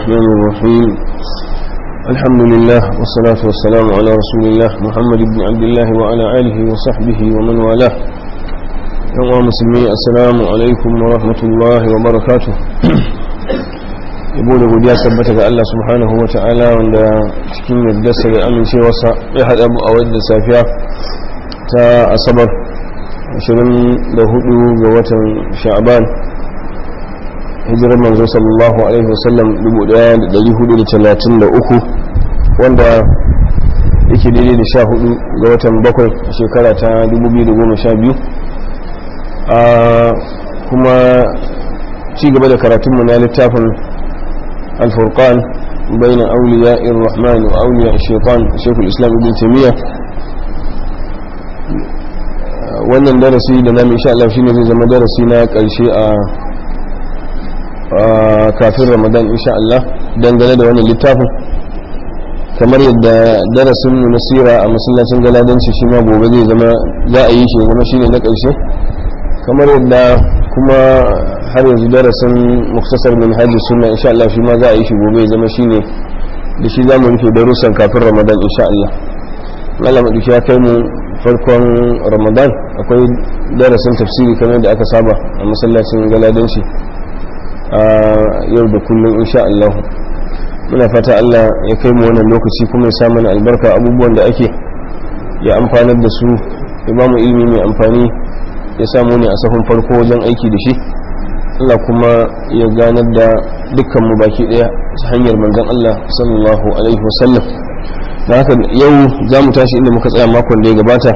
الرحمن الرحيم الحمد لله والصلاة والسلام على رسول الله محمد بن عبد الله وعلى آله وصحبه ومن والاه يوم مسلمين السلام عليكم ورحمة الله وبركاته yabo da godiya tabbata ga Allah subhanahu wa ta'ala wanda cikin yardarsa da amincewarsa ya haɗa mu a wadda safiya ta asabar 24 ga watan sha'aban hijirar manzo sallallahu alaihi wasallam 1433 wanda yake daidai da 14 ga watan bakwai a shekara ta 2012 a kuma ci gaba da karatunmu na littafin الفرقان بين أولياء الرحمن وأولياء الشيطان شيخ الإسلام ابن تيمية wannan darasi da namu insha Allah shine zai zama darasi na karshe a kafin Ramadan insha Allah dangane da wannan littafin kamar yadda darasin mu na sira a masallacin galadanci shi ma gobe zai zama za a yi shi zama shine na karshe kamar yadda kuma har yanzu darasin muktasar min hajji sunna insha Allah shi ma za a yi shi gobe ya zama shine da shi za mu rufe darussan kafin ramadan insha Allah Allah maɗauki ya kai mu farkon ramadan akwai darasin tafsiri kamar da aka saba a masallacin galadanci a yau da kullum insha Allah muna fata Allah ya kai mu wannan lokaci kuma ya sa mana albarka abubuwan da ake ya amfanar da su ya ba mu ilimi mai amfani ya samu ne a sahun farko wajen aiki da shi Allah kuma ya ganar da dukkanmu baki daya ta hanyar manzon Allah sallallahu alaihi wasallam da haka yau za mu tashi inda muka tsaya makon da ya gabata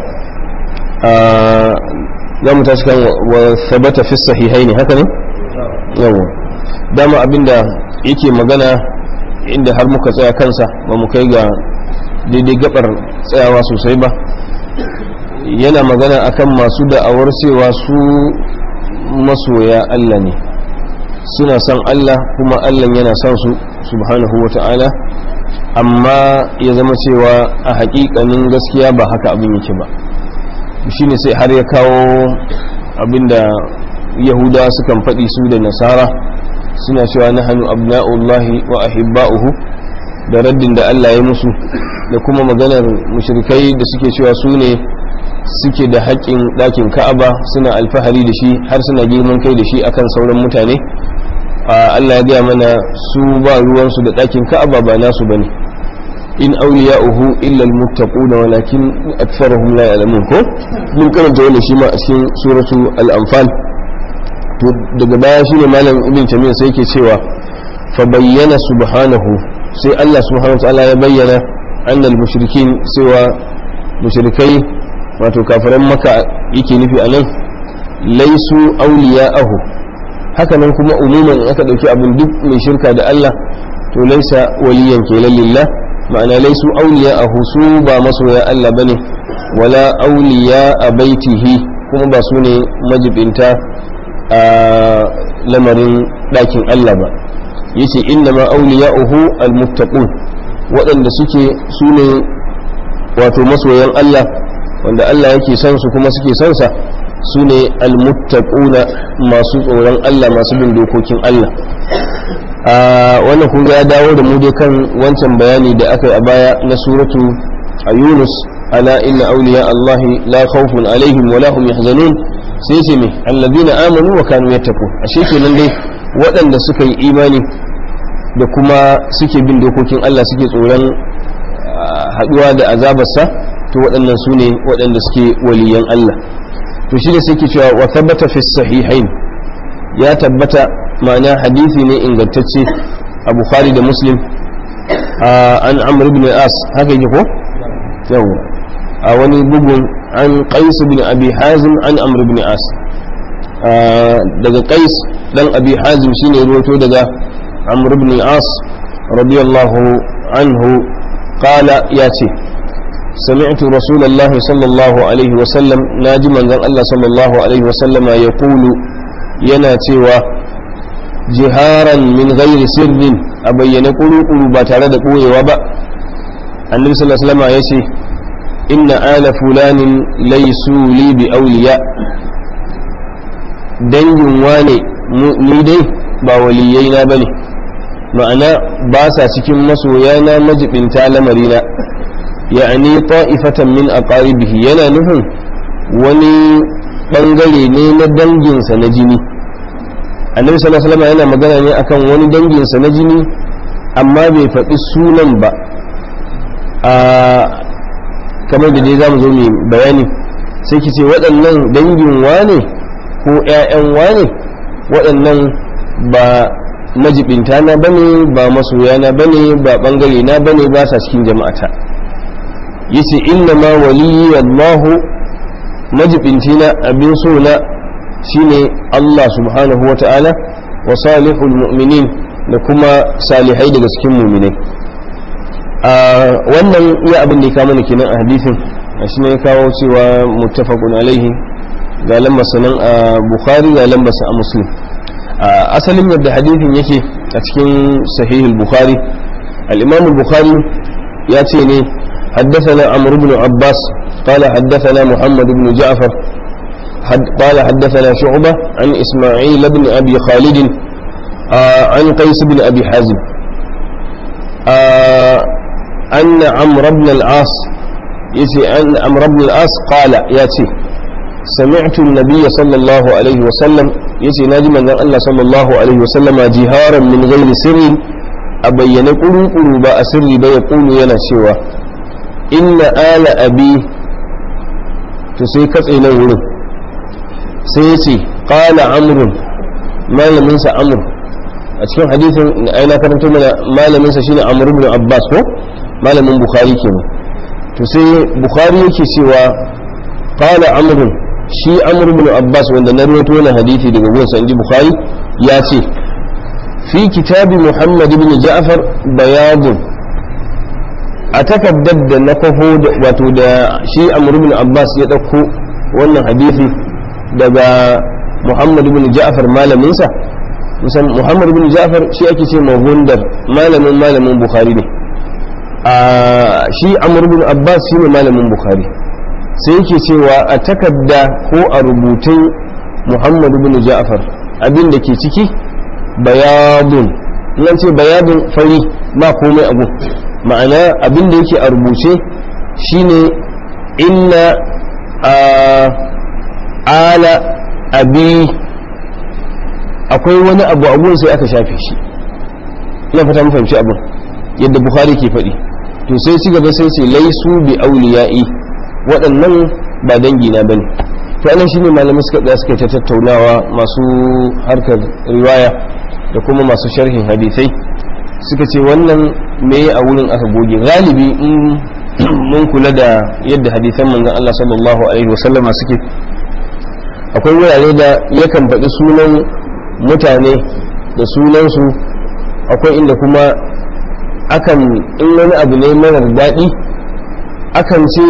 za mu tashi kan wa sabata fi sahihai ne haka ne yawa dama abinda yake magana inda har muka tsaya kansa ba mu kai ga daidai gabar tsayawa sosai ba yana magana akan masu da'awar cewa su masoya Allah ne suna son Allah kuma Allah yana son su subhanahu wa ta'ala amma ya zama cewa a hakikanin gaskiya ba haka abin yake ba shine sai har ya kawo abinda yahuda sukan faɗi su da nasara suna cewa na hannu abna'ullahi wa ahibba'uhu da raddin da Allah ya musu da kuma maganar mushrikai da suke cewa su ne suke da haƙƙin ɗakin ka'aba suna alfahari da shi har suna girman kai da shi akan sauran mutane Allah ya gaya mana su ba ruwansu da ɗakin ka'aba ba nasu bane in awliya'uhu illa almuttaquna walakin aktharuhum la ya'lamun ko mun karanta wannan shi ma a cikin suratu al-anfal to daga baya shine malam ibn tamiya sai yake cewa fa bayyana subhanahu sai Allah subhanahu wa ta'ala ya bayyana annal mushrikin cewa mushrikai wato kafiran maka yake nufi a nan laisu auliya'ahu haka nan kuma umuman aka dauki abin duk mai shirka da Allah to laisa waliyan kenan lillah ma'ana laisu auliya'ahu su ba masoya Allah bane wala auliya a baitihi kuma ba su ne majibinta a lamarin ɗakin Allah ba yace inna ma auliya'uhu almuttaqun waɗanda suke su ne wato masoyan Allah wanda Allah yake son su kuma suke son sa su ne almuttaquna masu tsoron Allah masu bin dokokin Allah a wannan kun ya dawo da mu dai kan wancan bayani da aka yi a baya na suratu a Yunus ala inna awliya Allah la khawfun alaihim wa lahum yahzanun sai ce me alladhina amanu wa kanu yattaqun ashe kenan dai waɗanda suka yi imani da kuma suke bin dokokin Allah suke tsoron haɗuwa da azabarsa to waɗannan su ne waɗanda suke waliyan Allah to shi ne suke cewa wa tabbata fi sahihain ya tabbata ma'ana hadisi ne ingantacce a bukhari da muslim an amr ibn as haka yake ko yawa a wani bugun an qais ibn abi hazim an amr ibn as daga qais dan abi hazim shine ruwato daga amr ibn as radiyallahu anhu qala ya ce سمعت رسول الله صلى الله عليه وسلم ناجي من الله صلى الله عليه وسلم يقول يناتي جهارا من غير سر أبين قلو قلو باتارد قوي وبا النبي صلى الله عليه وسلم يسي إن آل فلان ليسوا لي بأولياء dangin wane ni dai ba waliyai na bane ma'ana ba sa cikin masoyana majibinta lamarina ya'ani ta'ifatan min aqaribihi yana nufin wani bangare ne na danginsa na jini annabi sallallahu alaihi wasallam yana magana ne akan wani danginsa na jini amma bai faɗi sunan ba a kamar da dai zamu zo mu bayani sai ki ce waɗannan dangin wane ko ƴaƴan wane waɗannan ba majibinta na bane ba masoya na bane ba bangare na bane ba sa cikin jama'ata yace inna ma waliyyi Allahu majibinci na abin so na shine Allah subhanahu wa ta'ala wa salihul mu'minin da kuma salihai daga cikin mu'minai a wannan iya abin da ya kama kenan a hadisin shi ne ya kawo cewa muttafaqun alaihi ga lambasa nan a bukhari ga lambasa a muslim asalin yadda hadithin yake a cikin sahihul bukhari al-imam bukhari ya ce ne حدثنا عمرو بن عباس قال حدثنا محمد بن جعفر حد قال حدثنا شعبة عن إسماعيل بن أبي خالد آه عن قيس بن أبي حازم آه أن عمرو بن العاص يتي أن عمرو بن العاص قال ياتي سمعت النبي صلى الله عليه وسلم يتي ناجم أن الله صلى الله عليه وسلم جهارا من غير سر أبين قلو قلو با أسر بيقول ينا سوى إن آل أبي تسيكت إلى ولد سيتي قال عمرو ما لم ينسى عمرو أتكلم حديث أين كرمت من ما لم ينسى شيء عمرو بن عباس هو ما لم بخاري كنا تسي بخاري يكي سوى قال عمرو shi amr ibn abbas wanda na rawaito wannan hadisi daga gunsa inji bukhari ya ce fi kitabi muhammad ibn ja'far bayadun a takaddar da na kwafo wato da shi amr ibn abbas ya dauko wannan hadisi daga muhammad ibn ja'far malaminsa musan muhammad ibn ja'far shi ake ce mahundar malamin malamin bukhari ne a shi amr ibn abbas shi ne malamin bukhari sai yake cewa a takarda ko a rubutun muhammad bin ja'far abin da ke ciki bayadun nan ce bayadun fari ba komai abu ma'ana abin da yake a rubuce shine inna a ala abi akwai wani abu abun sai aka shafe shi ina fata mu fahimci abin yadda bukhari ke faɗi to sai ci gaba sai ce laisu bi auliya'i waɗannan ba dangina ba ne to anan shi ne malamai suka tsaya suka ta tattaunawa masu harkar riwaya da kuma masu sharhin hadisai suka ce wannan me a wurin aka goge galibi in mun kula da yadda hadisan manzon Allah sallallahu alaihi wasallama suke akwai wurare da yakan faɗi sunan mutane da sunansu akwai inda kuma akan in wani abu ne marar daɗi akan ce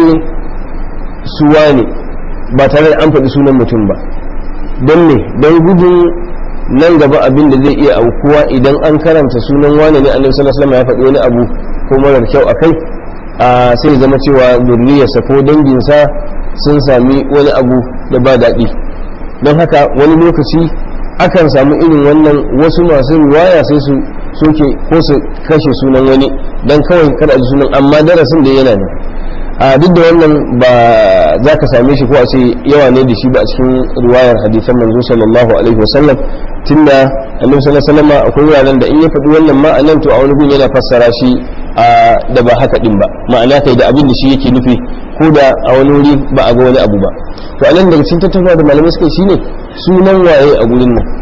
suwa ne ba tare da an faɗi sunan mutum ba don ne don gudun nan gaba abin da zai iya aukuwa idan an karanta sunan wane ne annabi sallallahu alaihi wasallam ya faɗi wani abu ko marar kyau a kai sai zama cewa zurriyarsa ko danginsa sun sami wani abu da ba daɗi don haka wani lokaci akan samu irin wannan wasu masu riwaya sai su soke ko su kashe sunan wani don kawai kada ji sunan amma darasin da yana ne a duk da wannan ba za ka same shi ko a ce yawa ne da shi ba a cikin riwayar hadisan manzo sallallahu alaihi wasallam tunda annabi sallallahu alaihi wasallam akwai wuraren da in ya faɗi wannan ma'anan to a wani gun yana fassara shi da ba haka din ba ma'ana kai da abin da shi yake nufi ko da a wani wuri ba a ga wani abu ba to anan daga cikin tattaunawa da malamai suka shine sunan waye a gurin nan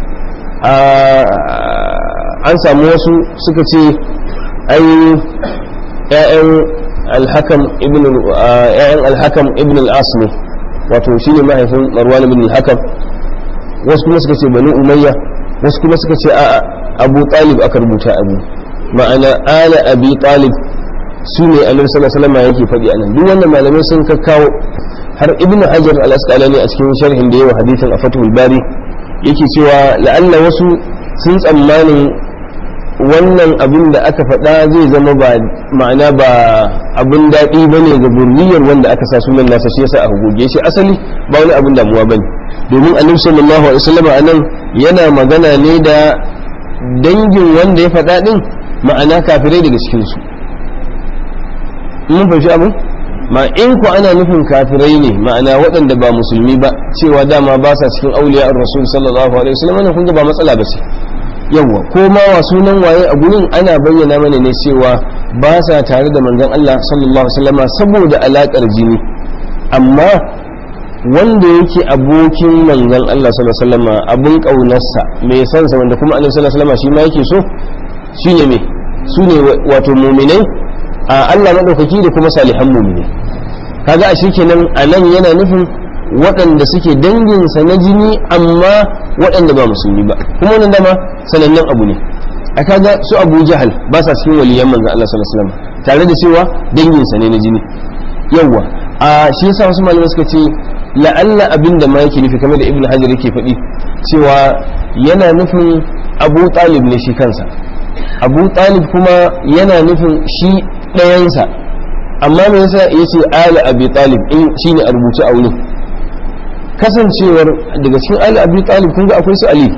an samu wasu suka ce ai ƴaƴan alhakam ibn ƴaƴan alhakam ibn al-as ne wato shine mahaifin marwan ibn al-hakam wasu kuma suka ce bani umayya wasu kuma suka ce a'a abu talib aka rubuta abu ma'ana ala abi talib su ne annabi sallallahu alaihi wasallam yake faɗi anan duk wannan malamai sun kakkawo har ibn hajar al-asqalani a cikin sharhin da yawa hadisin a fatul bari yake cewa la'alla wasu sun tsammanin wannan abin da aka faɗa zai zama ba ma'ana ba abin daɗi ba ne ga burriyar wanda aka sa sunan nasa shi yasa aka goge shi asali ba wani abin damuwa ba ne domin annabi sallallahu alaihi wasallam a nan yana magana ne da dangin wanda ya faɗa ɗin ma'ana kafirai daga cikinsu mun fahimci abin ma in ku ana nufin kafirai ne ma'ana waɗanda ba musulmi ba cewa dama ba sa cikin auliya rasul sallallahu alaihi wasallam wannan kun ga ba matsala ba ce yawwa ko ma wa sunan waye a gurin ana bayyana mana ne cewa ba sa tare da manzon Allah sallallahu alaihi wasallama saboda alakar jini amma wanda yake abokin manzon Allah sallallahu alaihi wasallama abun kaunarsa mai san sa wanda kuma annabi sallallahu alaihi wasallama shi ma yake so shine me su ne wato mu'minai a Allah madaukaki da kuma salihan mu'minai kaga a kenan a nan yana nufin waɗanda suke danginsa na jini amma waɗanda ba musulmi ba kuma wannan dama sanannen abu ne a kaga su abu jahal ba sa cikin waliyan manzan Allah sallallahu alaihi wasallam tare da cewa danginsa ne na jini yawwa a shi yasa wasu malamai suka ce la'alla abin da ma yake nufi kamar da ibn hajar yake faɗi cewa yana nufin abu talib ne shi kansa abu talib kuma yana nufin shi ɗayansa amma me yasa yace ali abi talib in shine a rubuce a wurin kasancewar daga cikin ali abi talib kun ga akwai su ali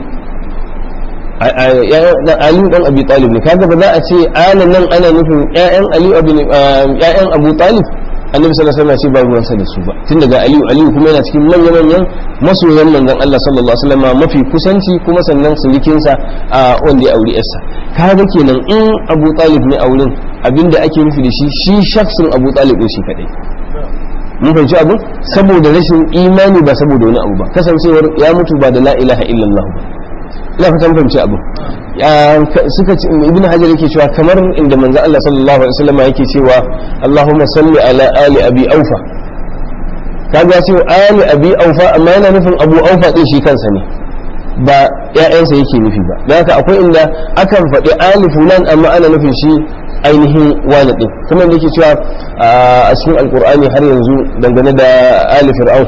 ali dan abi talib ne kaga ba za a ce ali nan ana nufin ƴaƴan ali ƴaƴan abu talib annabi sallallahu alaihi wasallam ce ba ruwansa da su ba tun daga aliyu aliyu kuma yana cikin manyan manyan masoyan manzon Allah sallallahu alaihi wasallam mafi kusanci kuma sannan surikinsa a wanda ya auri yarsa kaga kenan in abu talib ne a wurin abinda ake nufi da shi shi shaksin abu talib din shi kadai mun fahimci abu saboda rashin imani ba saboda wani abu ba kasancewar ya mutu ba da la ilaha illallah ba ina fatan fahimci abu suka ce ibn hajar yake cewa kamar inda manzo Allah sallallahu alaihi wasallam yake cewa Allahumma salli ala ali abi aufa kaga ya ce ali abi aufa amma yana nufin abu aufa din shi kansa ne ba ƴaƴansa yake nufi ba don haka akwai inda akan faɗi ali fulan amma ana nufin shi ainihin wani din kuma da yake cewa a cikin alkur'ani har yanzu dangane da ali fir'aun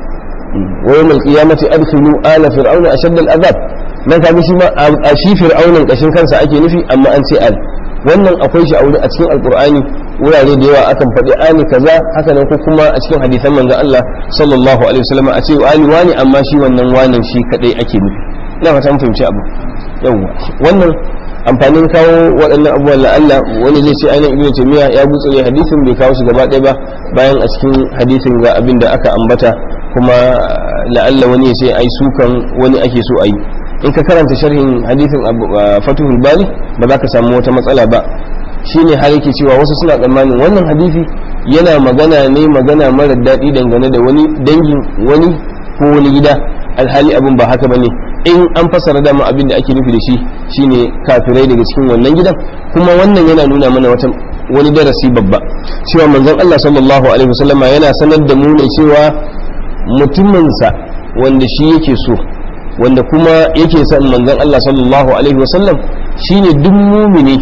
wa yawmal qiyamati adkhilu ala fir'auna ashadda al'azab nan kaga shi ma a shi fir'aunin kashin kansa ake nufi amma an ce al wannan akwai shi a wuri a cikin alkur'ani wurare da yawa akan faɗi ali kaza haka nan ko kuma a cikin hadisan manzon Allah sallallahu alaihi wasallam a ce ali wani amma shi wannan wanin shi kadai ake nufi ina fata mun fahimci abu yawa wannan amfanin kawo waɗannan abubuwan la'alla wani zai ce ainihin ibn taymiya ya butsure hadisin bai kawo shi gaba ɗaya ba bayan a cikin hadisin ga abin da aka ambata kuma la'alla wani ya ce ai sukan wani ake so a yi in ka karanta sharhin hadisin fatuhul bari ba za ka samu wata matsala ba shine har yake cewa wasu suna tsammanin wannan hadisi yana magana ne magana mara daɗi dangane da wani dangin wani ko wani gida alhali abin ba haka bane in an fassara dama abin da ake nufi da shi shine kafirai daga cikin wannan gidan kuma wannan yana nuna mana wata wani darasi babba cewa manzon Allah sallallahu alaihi wasallama yana sanar da mu ne cewa mutuminsa wanda shi yake so wanda kuma yake son manzon Allah sallallahu alaihi wasallam shine duk mumini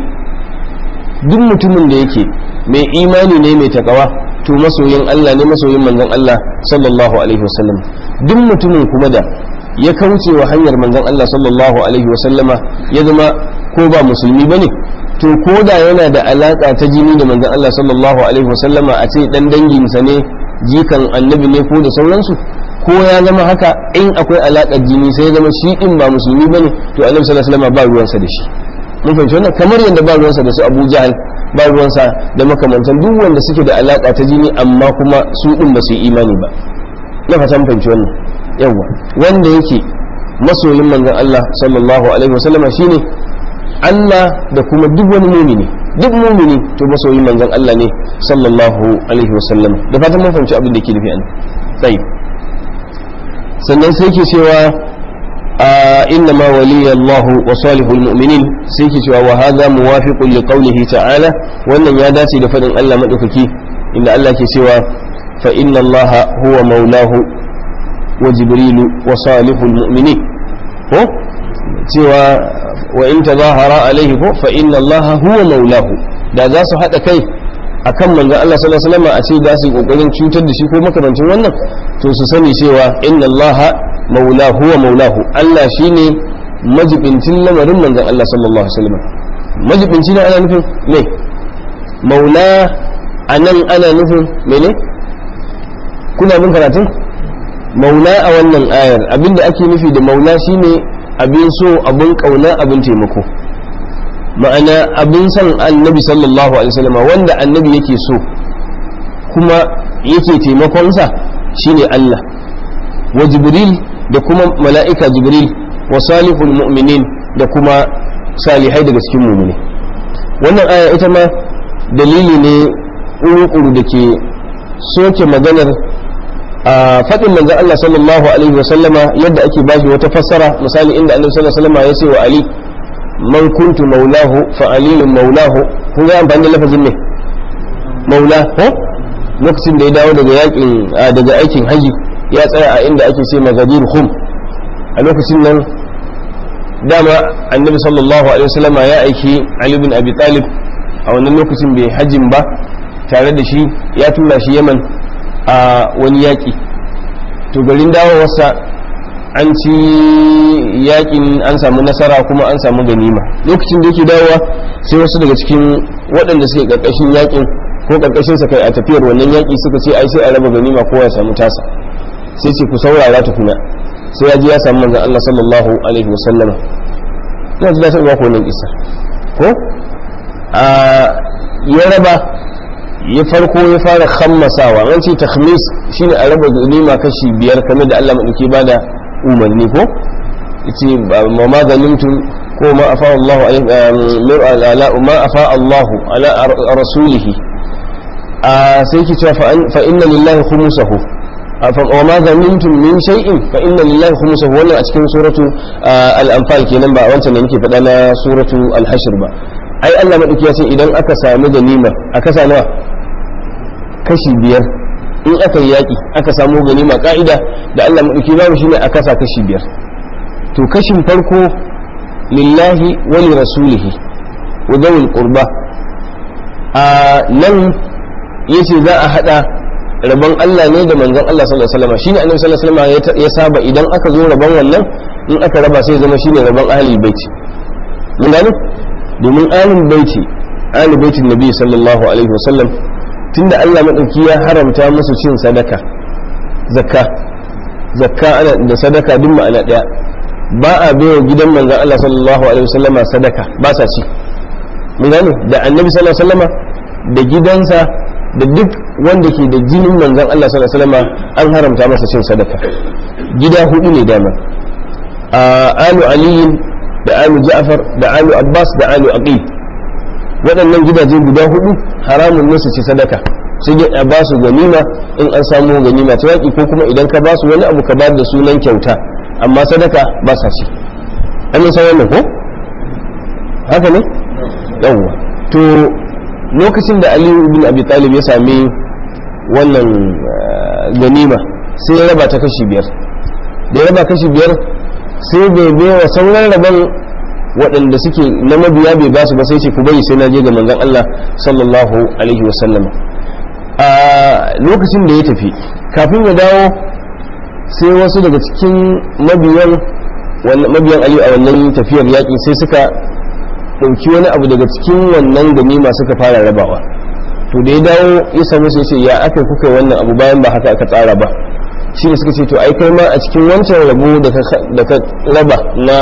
duk mutumin da yake mai imani ne mai takawa to masoyin Allah ne masoyin manzon Allah sallallahu alaihi wasallam duk mutumin kuma da ya kauce wa hanyar manzon Allah sallallahu alaihi wasallama ya zama ko ba musulmi bane to ko da yana da alaka ta jini da manzon Allah sallallahu alaihi wasallama a ce dan danginsa ne jikan annabi ne ko da sauransu ko ya zama haka in akwai alakar jini sai ya zama shi din ba musulmi bane to annabi sallallahu alaihi wasallama ba ruwansa da shi mun fahimci wannan kamar yadda ba ruwansa da su Abu Jahal ba ruwansa da makamantan duk wanda suke da alaka ta jini amma kuma su din ba su yi imani ba na fata mun fahimci wannan yawa wanda yake masoyin manzon Allah sallallahu alaihi wasallam shine Allah da kuma duk wani mumini duk mumini to masoyin manzon Allah ne sallallahu alaihi wasallam da fatan mun fahimci abin da yake nufi an sai sannan sai ke cewa إنما ولي الله وصالح المؤمنين سيكي سوى وهذا موافق لقوله تعالى وأن ياداتي لفضل الله مدفكي إن الله كي سوى فإن الله هو مولاه وجبريل وصالح المؤمنين هو سوى وإن تظاهر عليه هو فإن الله هو مولاه da za su haɗa kai a kan manzan Allah sallallahu alaihi wasallam a ce za su yi ƙoƙarin cutar da shi ko makamancin wannan to su sani cewa inna Allah maula huwa maulahu Allah shine majibincin lamarin manzan Allah sallallahu alaihi wasallam majibinci ne ana nufin me maula anan ana nufin mene kuna bin karatun maula a wannan ayar abinda ake nufi da maula shine abin so abin kauna abin taimako ma'ana abin son annabi sallallahu alaihi wasallam wanda annabi yake so kuma yake taimakonsa shine Allah wa jibril da kuma mala'ika jibril wa salihul mu'minin da kuma salihai daga cikin mu'mini wannan aya ita ma dalili ne ƙuru da ke soke maganar a faɗin manzan Allah sallallahu alaihi wa sallama yadda ake bashi wata fassara misali inda annabi sallallahu alaihi wa sallama ya ce wa Ali man kuntu maulahu fa aliyun maulahu kun ga amfani da lafazin ne maula ko lokacin da ya dawo daga yakin daga aikin haji ya tsaya a inda ake ce magadir hum a lokacin nan dama annabi sallallahu alaihi wa sallama ya aiki Ali bin Abi Talib a wannan lokacin bai hajjin ba tare da shi ya tura shi yaman a wani yaƙi to garin dawowarsa an ci yaƙin an samu nasara kuma an samu ganima lokacin da yake dawowa sai wasu daga cikin waɗanda suke ƙarƙashin yaƙin ko ƙarƙashin sa kai a tafiyar wannan yaƙi suka ce ai sai a raba ganima kowa ya samu tasa sai ce ku saurara tukuna sai ya ji ya samu manzon Allah sallallahu alaihi wasallama ina ji da sai ba ku wannan kisa ko a ya raba ya farko ya fara khammasawa an ce takhmis shine a raba ganima kashi biyar kamar da Allah madauki bada umarni ko yace ma ma ganimtum ko ma afa Allah ala ma afa Allah ala rasulih a sai ki cewa fa inna lillahi khumsahu wa ma ganimtum min shay'in fa inna lillahi khumsahu wannan a cikin suratu al-anfal kenan ba wancan da nake faɗa na suratu al-hashr ba ai Allah maɗauki ya ce idan aka sami ganima a kasa nawa kashi biyar in aka yi yaƙi aka samu ganima ƙa'ida da Allah maɗauki babu shine a kasa kashi biyar to kashin farko lillahi wa li rasulihi wa zawil qurba a nan yace za a hada rabon Allah ne da manzon Allah sallallahu alaihi wasallam shine annabi sallallahu alaihi wasallam ya saba idan aka zo rabon wannan in aka raba sai zama shine rabon ahlul bait mun gane domin alin baiti alin baitin nabi sallallahu alaihi wasallam tunda Allah madauki ya haramta musu cin sadaka zakka zakka ana da sadaka duk ma'ana daya ba a baiwa gidan manzon Allah sallallahu alaihi wasallam sadaka ba sa ci mun gane da annabi sallallahu alaihi wasallam da gidansa da duk wanda ke da jinin manzon Allah sallallahu alaihi wasallam an haramta masa cin sadaka gida hudu ne dama a alu aliyin da alu ja'far da alu abbas da alu aqil waɗannan gidaje guda hudu haramun ne su ci sadaka sai dai a ba su ganima in an samu ganima ta yaƙi ko kuma idan ka ba su wani abu ka ba da sunan kyauta amma sadaka ba sa ci an yi wannan ko haka ne yawwa to lokacin da aliyu ibn abi talib ya sami wannan ganima sai ya raba ta kashi biyar da ya raba kashi biyar sai bai bai wa sauran rabon waɗanda suke na mabiya bai basu ba sai ce ku bari sai na je ga manzon Allah sallallahu alaihi wasallam a lokacin da ya tafi kafin ya dawo sai wasu daga cikin mabiyan mabiyan Ali a wannan tafiyar yaƙi sai suka ɗauki wani abu daga cikin wannan ganima suka fara rabawa to da ya dawo ya same su ya ce ya aka kuka wannan abu bayan ba haka aka tsara ba shi ne suka ce to ai kai ma a cikin wancan rabo da ka raba na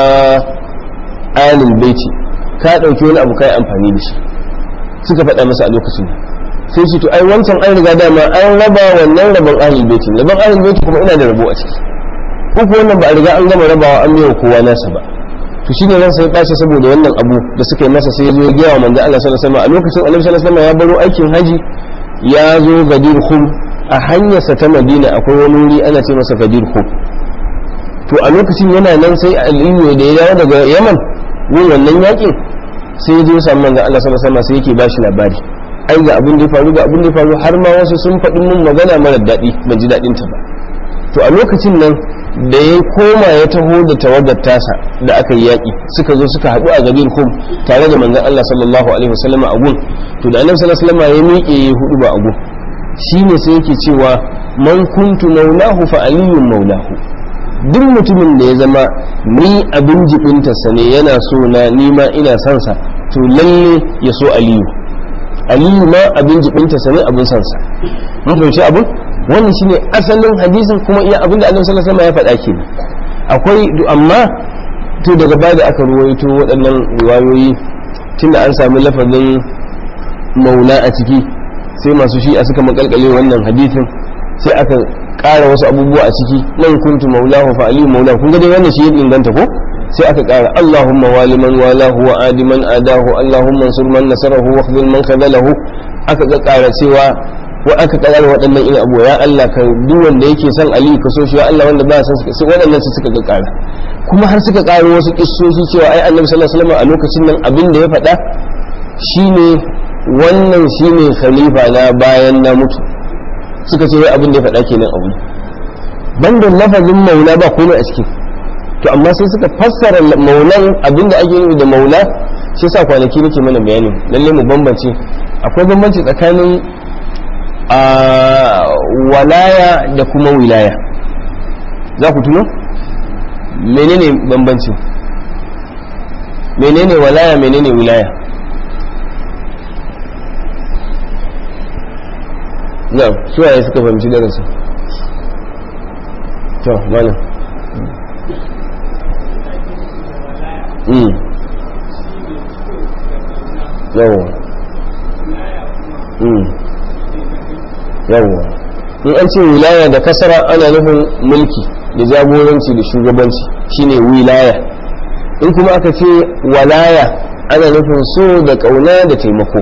alil baiti ka ɗauki wani abu kai amfani da shi suka faɗa masa a lokacin sai ce to ai wancan an riga dama an raba wannan rabon alil baiti rabon alil baiti kuma ina da rabo a ciki uku wannan ba a riga an gama rabawa an biya kowa nasa ba to shi ne ransa ya ɓace saboda wannan abu da suka yi masa sai ya zo ya gaya wa manzo Allah sallallahu alaihi wasallam a lokacin Annabi sallallahu alaihi wasallam ya baro aikin haji ya zo gadir khum a hanyarsa ta Madina akwai wani wuri ana ce masa gadir khum to a lokacin yana nan sai Aliyu da ya dawo daga Yaman yin wannan yakin sai ya je ya samu manzo Allah sallallahu alaihi wasallam sai yake bashi labari ai ga abin da ya faru ga abin da ya faru har ma wasu sun faɗi mun magana mara daɗi ban ji daɗin ta ba to a lokacin nan da ya koma ya taho da tawagar tasa da aka yi yaƙi suka zo suka haɗu a gabin kum tare da manzon Allah sallallahu alaihi wasallam a gun to da annabi sallallahu alaihi wasallam ya miƙe ya hudu ba a gun shine sai yake cewa man kuntu maulahu fa aliyun maulahu duk mutumin da ya zama ni abin jibintarsa ne yana so na nima ina son sa to lalle ya so aliyu aliyu ma abin jibintarsa ne abin son sa mun fahimci abin wannan shine asalin hadisin kuma iya abin da annabi sallallahu alaihi wasallam ya faɗa ke akwai amma to daga baya da aka ruwaito waɗannan riwayoyi tunda an sami lafazin maula a ciki sai masu shi'a suka makalkale wannan hadithin sai aka ƙara wasu abubuwa a ciki nan kuntu maulahu fa aliyu maulahu kun ga dai wannan shi ya inganta ko sai aka ƙara Allahumma waliman walahu wa adiman adahu Allahumma ansur man nasarahu wa khzil man khadalahu aka ga ƙara cewa wa aka ƙara waɗannan irin abu ya Allah ka duk wanda yake son Ali ka so shi ya Allah wanda ba san sai waɗannan su suka ga ƙara kuma har suka ƙara wasu kissoshi cewa ai Annabi sallallahu alaihi wasallam a lokacin nan abin da ya faɗa shine wannan shine khalifa na bayan na mutu suka ce wai abin da ya faɗa kenan abu banda lafazin maula ba komai a cikin to amma sai suka fassara maulan abinda ake nufi da maula shi sa kwanaki nake mana bayani lalle mu bambance akwai bambanci tsakanin a walaya da kuma wilaya za ku tuno menene bambanci menene walaya menene wilaya na suwaye suka fahimci darasi to malam yawo yawo in an ce wilaya da kasara ana nufin mulki da jagoranci da shugabanci shine wilaya in kuma aka ce walaya ana nufin so da kauna da taimako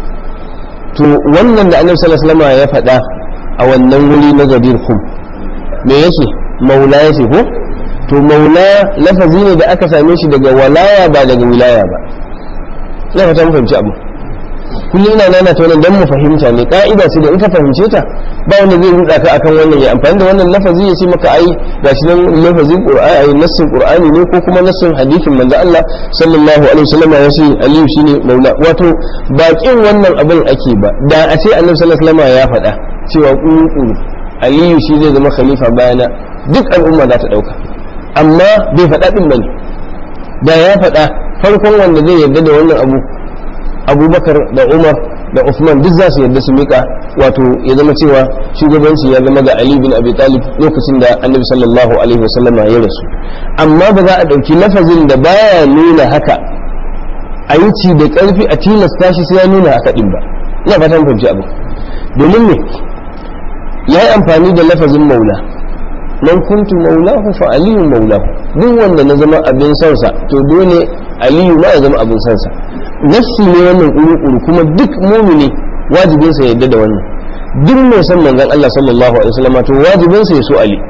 to wannan da annabi sallallahu alaihi wasallam ya faɗa a wannan wuri na gadir kum me yake maula yake ko to maula lafazi ne da aka same shi daga walaya ba daga wilaya ba ina fata mu fahimci abu kullum ina nana ta wannan dan mu fahimta ne ka'ida ce da in ka fahimce ta ba wanda zai rutsa ka akan wannan ya amfani da wannan lafazi ya ce maka ai gashi nan lafazin qur'ani ai nassin qur'ani ne ko kuma nassin hadisin manzo Allah sallallahu alaihi wasallam ya ce aliyu shine maula wato bakin wannan abin ake ba da a ce annabi sallallahu alaihi wasallam ya faɗa cewa kuru aliyu shi zai zama khalifa bayana duk al'umma za ta dauka amma bai faɗa ɗin bane da ya faɗa farkon wanda zai yarda da wannan abu abubakar da umar da Uthman duk za su yarda su mika wato ya zama cewa shugabanci ya zama ga Ali bin Abi Talib lokacin da Annabi sallallahu alaihi wasallam ya rasu amma ba za a ɗauki lafazin da baya nuna haka a yi ci da ƙarfi a tilasta shi sai ya nuna haka ɗin ba ina fatan fahimci abu domin ne ya yi amfani da lafazin maula man kuntu maulahu fa aliyu maulahu duk wanda na zama abin sansa to dole aliyu ma ya zama abin sansa nassi ne wannan kuru kuma duk mumini wajibin sa yadda da wannan duk mai san manzon Allah sallallahu alaihi wasallam to wajibin sa ya so ali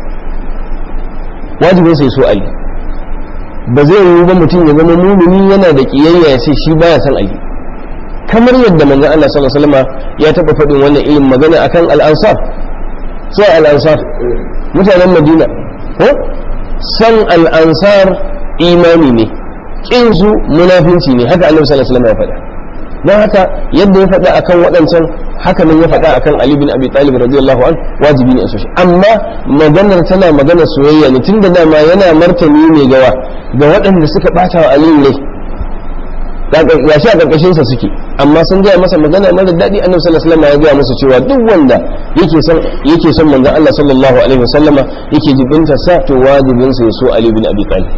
wajibin sa ya so ali ba zai yiwu ba mutum ya zama mumini yana da kiyayya ya ce shi baya san ali kamar yadda manzon Allah sallallahu alaihi wasallam ya taba faɗin wannan irin magana akan al-ansar sai al-ansar mutanen madina ko san al'ansar imani ne ƙin su munafinci ne haka annabi sallallahu alaihi wasallam ya faɗa don haka yadda ya faɗa akan waɗancan haka nan ya faɗa akan Ali bin Abi Talib radiyallahu an wajibi ne a soshi amma maganar tana maganar soyayya ne tunda dama yana martani ne gawa ga waɗanda suka ɓata wa Ali ne ya shi a ƙarƙashin sa suke amma sun gaya masa magana mara daɗi annabi sallallahu alaihi wasallam ya gaya masa cewa duk wanda yake son yake son manzon Allah sallallahu alaihi wasallam yake jibinta sa to wajibin sa ya so Ali bin Abi Talib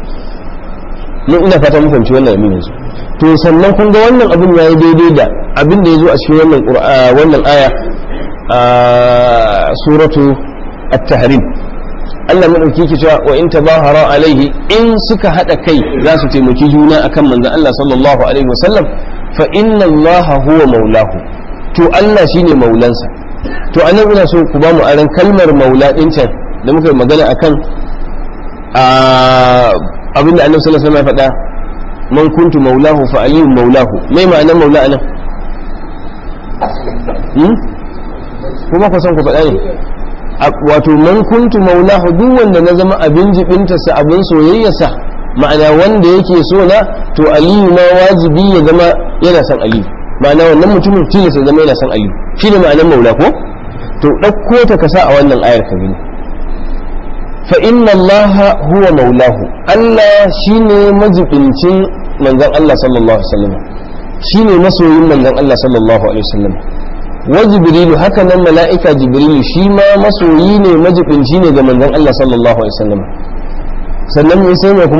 mun ina fata mun fahimci wannan yamin yanzu to sannan kun ga wannan abin yayi daidai da abin da yazo a cikin wannan wannan aya a suratu at-tahrim Allah madauki ke cewa wa in tabahara alaihi in suka hada kai za su taimaki juna akan manzon Allah sallallahu alaihi wasallam fa inna Allah huwa maulahu to Allah shine maulansa to anan ina so ku ba mu aran kalmar maula din can da muka yi magana akan abinda annabi sallallahu alaihi wasallam ya faɗa man kuntu maulahu fa aliyu maulahu me ma'anar maula anan hmm kuma ku san ku faɗa ne wato man kuntu maulahu duk wanda na zama abin jibinta sa abin soyayyarsa ma'ana wanda yake so na to aliyu ma wajibi ya zama yana son aliyu ma'ana wannan mutumin tilasta zama yana son aliyu shi ne ma'anar maula ko to ɗauko ta kasa a wannan ayar ka gani fa inna allaha huwa maulahu allah shine majibincin manzon allah sallallahu alaihi wasallam shine masoyin manzon allah sallallahu alaihi wasallam wa jibrilu haka nan mala'ika jibrilu shi ma masoyi ne majibinci ne ga manzon Allah sallallahu alaihi wasallam sannan me sai mai kuma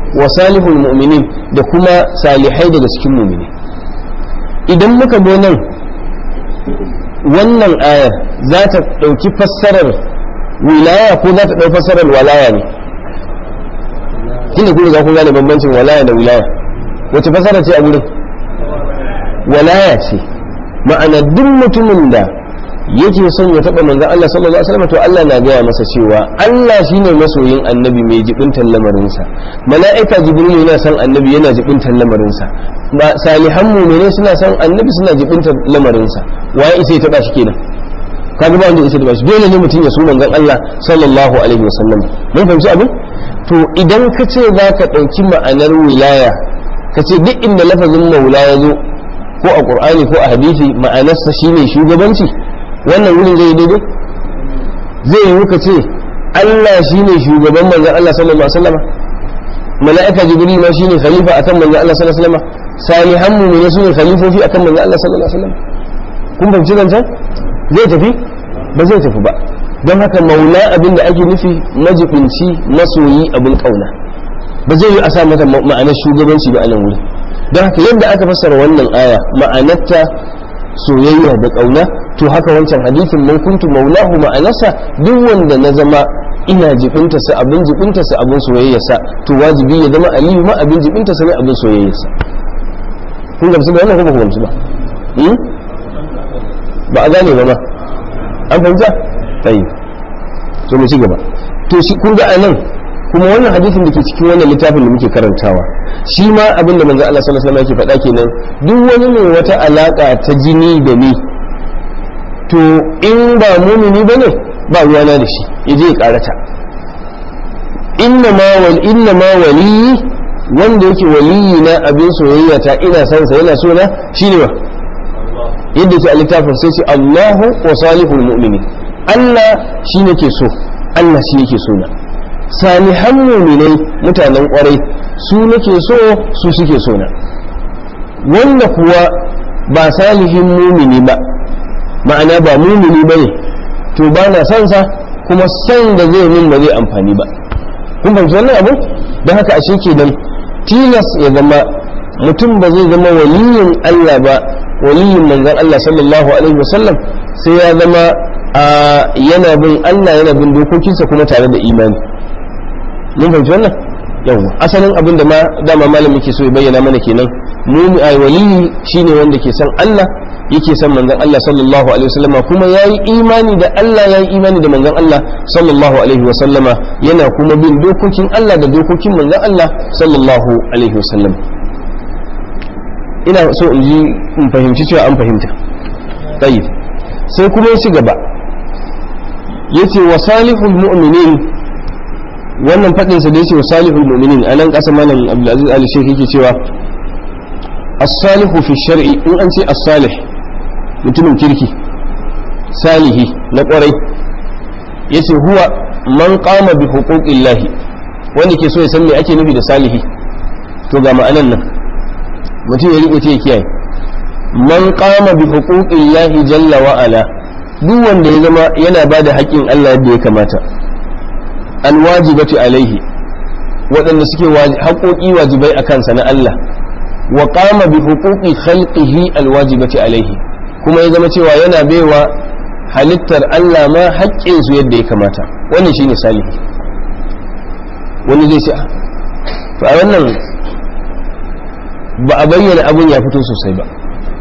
wa salihul mu'minin da kuma salihai daga cikin mu'mini idan muka zo nan wannan ayar za ta ɗauki fassarar wilaya ko za ta ɗauki fassarar walaya ne tunda kun riga kun gane bambancin walaya da wilaya wace fassara ce a gurin walaya ce ma'ana duk mutumin da yake son ya taɓa manzan Allah sallallahu alaihi wasallam to Allah na gaya masa cewa Allah shine masoyin annabi mai jibintan lamarinsa mala'ika jibril yana son annabi yana jibintan lamarinsa ba salihan mu'mine suna son annabi suna jibintan lamarinsa waye isa ya taɓa shi kenan kaga ba wanda isa ya taɓa shi dole ne mutum ya so manzan Allah sallallahu alaihi wasallam mun fahimci abin to idan ka ce za ka ɗauki ma'anar wilaya ka ce duk inda lafazin maula ya zo ko a ƙur'ani ko a hadisi ma'anarsa shine shugabanci wannan wurin zai daidai zai yi ka ce Allah shine shugaban manzon Allah sallallahu alaihi wasallam mala'ika jibril ma shine khalifa akan manzon Allah sallallahu alaihi wasallam salihan mu'mini sune khalifofi akan manzon Allah sallallahu alaihi wasallam kun fahimci zancen zai tafi ba zai tafi ba don haka maula abin da ake nufi majibinci masoyi abin kauna ba zai yi a sa mata ma'anar shugabanci ba a nan wuri don haka yadda aka fassara wannan aya ma'anarta soyayya da kauna to haka wancan hadisin man kuntu maulahu ma'anarsa duk wanda na zama ina jibinta sa abin jibinta sa abin soyayya sa to wajibi ya zama aliyu ma abin jibinta sa ne abin soyayya sa kun gamsu da wannan ko ba ku gamsu ba ba a gane ba ma an fahimta tayi to mu ci gaba to shi kun ga anan kuma wannan hadisin da ke cikin wannan littafin da muke karantawa shi ma abin da manzo Allah sallallahu alaihi wasallam yake faɗa kenan duk wani mai wata alaka ta jini da ni to in ba mumini bane ba ruwana da shi yaje ya karata inna ma wal inna ma wali wanda yake waliyi na abin soyayya ta ina son sa yana so na shine ba yadda yake a littafin sai ce Allahu wa salihul mu'minin Allah shi nake so Allah shi yake so na salihan muminai mutanen kwarai su nake so su suke so na wanda kuwa ba salihin mumini ba ma'ana ba mumini ba ne to ba na son sa kuma san da zai min ba zai amfani ba kun fahimci wannan abu don haka ashe kenan tilas ya zama mutum ba zai zama waliyin Allah ba waliyin manzon Allah sallallahu alaihi wasallam sai ya zama yana bin Allah yana bin dokokinsa kuma tare da imani mun fahimci wannan yawa asalin abin da ma dama malam yake so ya bayyana mana kenan mu ai waliyi shine wanda ke san Allah yake san manzon Allah sallallahu alaihi wasallama kuma yayi imani da Allah yayi imani da manzon Allah sallallahu alaihi wasallama yana kuma bin dokokin Allah da dokokin manzon Allah sallallahu alaihi wasallam ina so in ji in fahimci cewa an fahimta tayyib sai kuma ya ci gaba yace wa salihul mu'minin wannan fadin sa da yace wa salihul mu'minin anan kasa malam Abdulaziz Ali Sheikh yake cewa as-salihu fi shar'i in an ce as-salih mutumin kirki salihi na kwarai yace huwa man qama bi huquqillahi wanda ke so ya san me ake nufi da salihi to ga ma'anan nan mutum ya rike ya kiyaye man qama bi huquqillahi jalla wa ala duk wanda ya zama yana ba da haƙƙin Allah yadda ya kamata alwajibati alaihi waɗanda suke haƙoƙi wajibai a kansa na Allah wa qama bi huquqi khalqihi alwajibati alaihi kuma ya zama cewa yana baiwa halittar Allah ma haƙƙin su yadda ya kamata wannan shine salihi wani zai ce to a wannan ba a bayyana abun ya fito sosai ba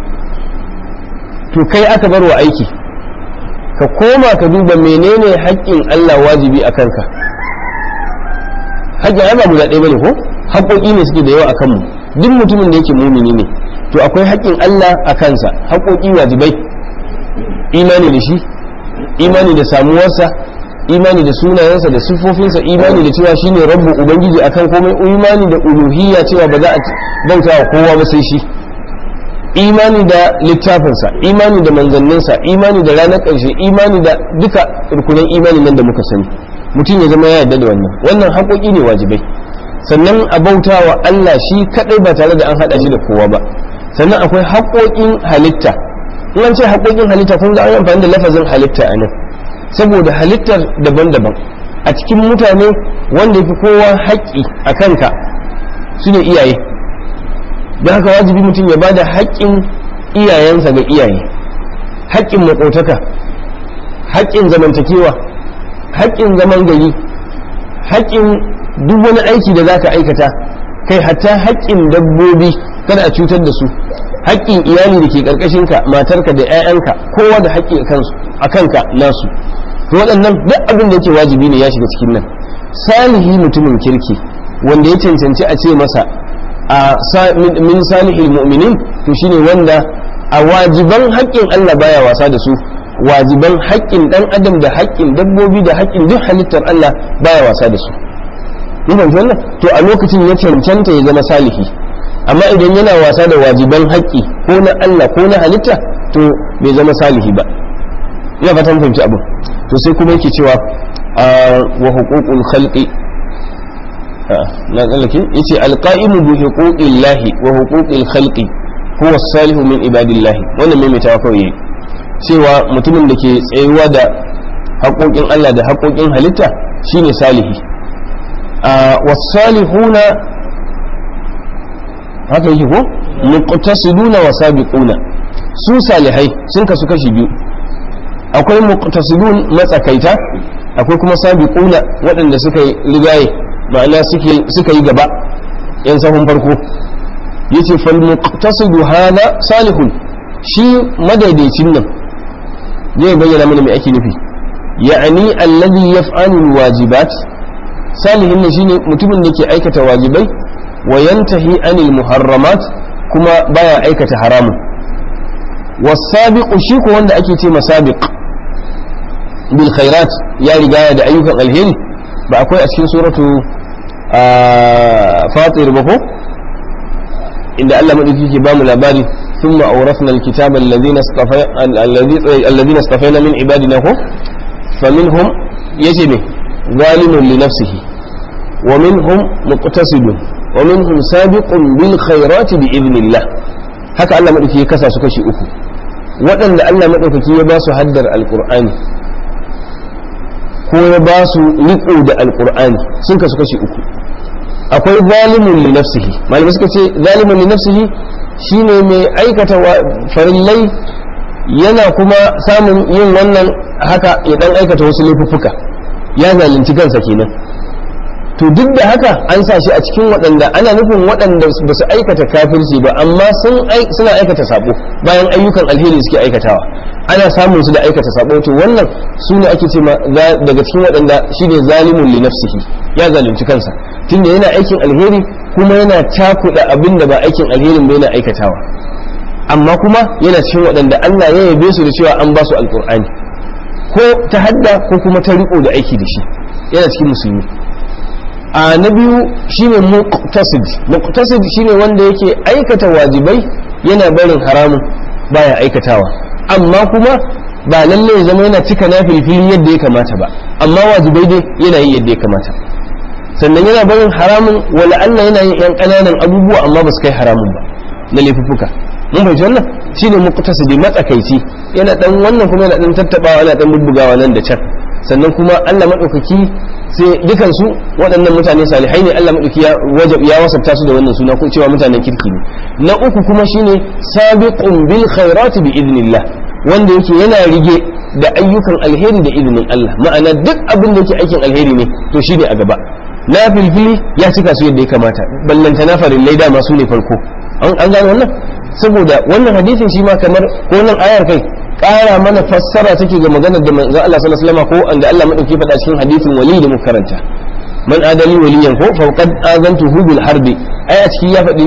to kai aka bar wa aiki ka koma ka duba menene haƙƙin Allah wajibi a kanka haƙƙin ai ba guda ɗaya bane ko haƙƙoƙi ne suke da yawa a kanmu duk mutumin da yake mumini ne to akwai haƙƙin Allah a kansa haƙƙoƙi wajibai imani da shi imani da samuwarsa imani da sunayensa da siffofinsa imani da cewa shine rabbu ubangiji akan komai imani da uluhiyya cewa ba za a bauta wa kowa ba sai shi imani da littafinsa imani da manzanninsa imani da ranar ƙarshe imani da duka rukunan imani nan da muka sani mutum ya zama ya yarda da wannan wannan haƙoƙi ne wajibai sannan a bauta wa Allah shi kaɗai ba tare da an haɗa shi da kowa ba sannan akwai haƙoƙin halitta in an ce haƙoƙin halitta kun ga an amfani da lafazin halitta a nan saboda halittar daban-daban a cikin mutane wanda ya fi kowa haƙƙi a kanka su ne iyaye don haka wajibi mutum ya bada haƙƙin iyayensa ga iyaye haƙƙin maƙotaka haƙƙin zamantakewa haƙƙin zaman gari haƙƙin duk wani aiki da za ka aikata kai hatta haƙƙin dabbobi kada a cutar da su haƙƙin iyali da ke ƙarƙashinka matarka da 'ya'yanka kowa da haƙƙi a kanka nasu to waɗannan duk abin da yake wajibi ne ya shiga cikin nan salihi mutumin kirki wanda ya cancanci a ce masa a min salihil mu'minin to shine wanda a wajiban haƙƙin Allah baya wasa da su wajiban haƙƙin ɗan adam da haƙƙin dabbobi da haƙƙin duk halittar Allah baya wasa da su mun fahimci wannan to a lokacin ya cancanta ya zama salihi amma idan yana wasa da wajiban haƙƙi ko na Allah ko na halitta to bai zama salihi ba ina fatan fahimci abu to sai kuma yake cewa wa huququl khalqi na tsallake yace alqa'imu bi huquqillahi wa huquqil khalqi huwa salihu min ibadillahi wannan mai mutawa kawai cewa mutumin da ke tsayuwa da haƙoƙin Allah da haƙoƙin halitta shine salihi wasalihuna haka yake ko muqtasiduna wa sabiquna su salihai sun kasu kashi biyu akwai muqtasidun matsakaita akwai kuma sabiquna waɗanda suka yi rigaye ma'ana suka yi gaba yan sahun farko yace fal muqtasidu hada salihun shi madaidaicin nan zai bayyana mana mai ake nufi ya'ani alladhi yaf'alu alwajibat salihin ne shine mutumin da ke aikata wajibai wa yantahi anil muharramat kuma baya aikata haramun wasabiqu shi ko wanda ake ce masabiq bil khairat ya riga da ayyukan alheri ba akwai a cikin suratu fatir ba ko inda Allah madauki ke bamu labari ثم أورثنا الكتاب الذين اصطفي الذين اصطفينا من عبادنا هو فمنهم يجب ظالم لنفسه ومنهم مقتصد ومنهم سابق بالخيرات بإذن الله haka Allah maɗauki ya kasa su kashi uku waɗanda Allah maɗaukaki ya ba su haddar alƙur'ani ko ya ba su riƙo da alƙur'ani sun kasu kashi uku akwai zalimun li nafsihi malamai suka ce zalimun li nafsihi shine mai aikata farillai yana kuma samun yin wannan haka ya dan aikata wasu laifuffuka ya zalunci kansa kenan to duk da haka an sa shi a cikin waɗanda ana nufin waɗanda ba su aikata kafirci ba amma suna aikata sabo bayan ayyukan alheri suke aikatawa ana samun su da aikata sabo to wannan su ne ake ce daga cikin waɗanda shine zalimun li nafsihi ya zalunci kansa tunda yana aikin alheri kuma yana cakuɗa abin da ba aikin alherin ba yana aikatawa amma kuma yana cikin waɗanda Allah ya yabe su da cewa an ba su alƙur'ani ko ta hadda ko kuma ta riko da aiki da shi yana cikin musulmi a na biyu shine muqtasid muqtasid shine wanda yake aikata wajibai yana barin haramun baya aikatawa amma kuma ba lalle ya zama yana cika na filfili yadda ya kamata ba amma wajibai dai yana yi yadda ya kamata sannan yana barin haramun wala Allah yana yin yan ƙananan abubuwa amma ba su kai haramun ba na laifuffuka mun fahimci wannan shine muqtasidi matsakaici yana dan wannan kuma yana dan tattabawa yana dan bubbugawa nan da can sannan kuma Allah madaukaki sai dukan su waɗannan mutane salihai ne Allah madauki ya wajab ya wasafta su da wannan suna ko cewa mutanen kirki ne na uku kuma shine sabiqun bil khairati bi idnillah wanda yake yana rige da ayyukan alheri da izinin Allah ma'ana duk abin da yake aikin alheri ne to shine a gaba na filfili ya cika su yadda ya kamata ballanta na farillai dama su ne farko an gane wannan saboda wannan hadisin shi ma kamar ko nan ayar kai ƙara mana fassara take ga maganar da manzo Allah sallallahu alaihi wasallam ko anda Allah madauki faɗa cikin hadisin wali da muka karanta man adali waliyan ko fa qad azantuhu bil harbi ai a cikin ya faɗi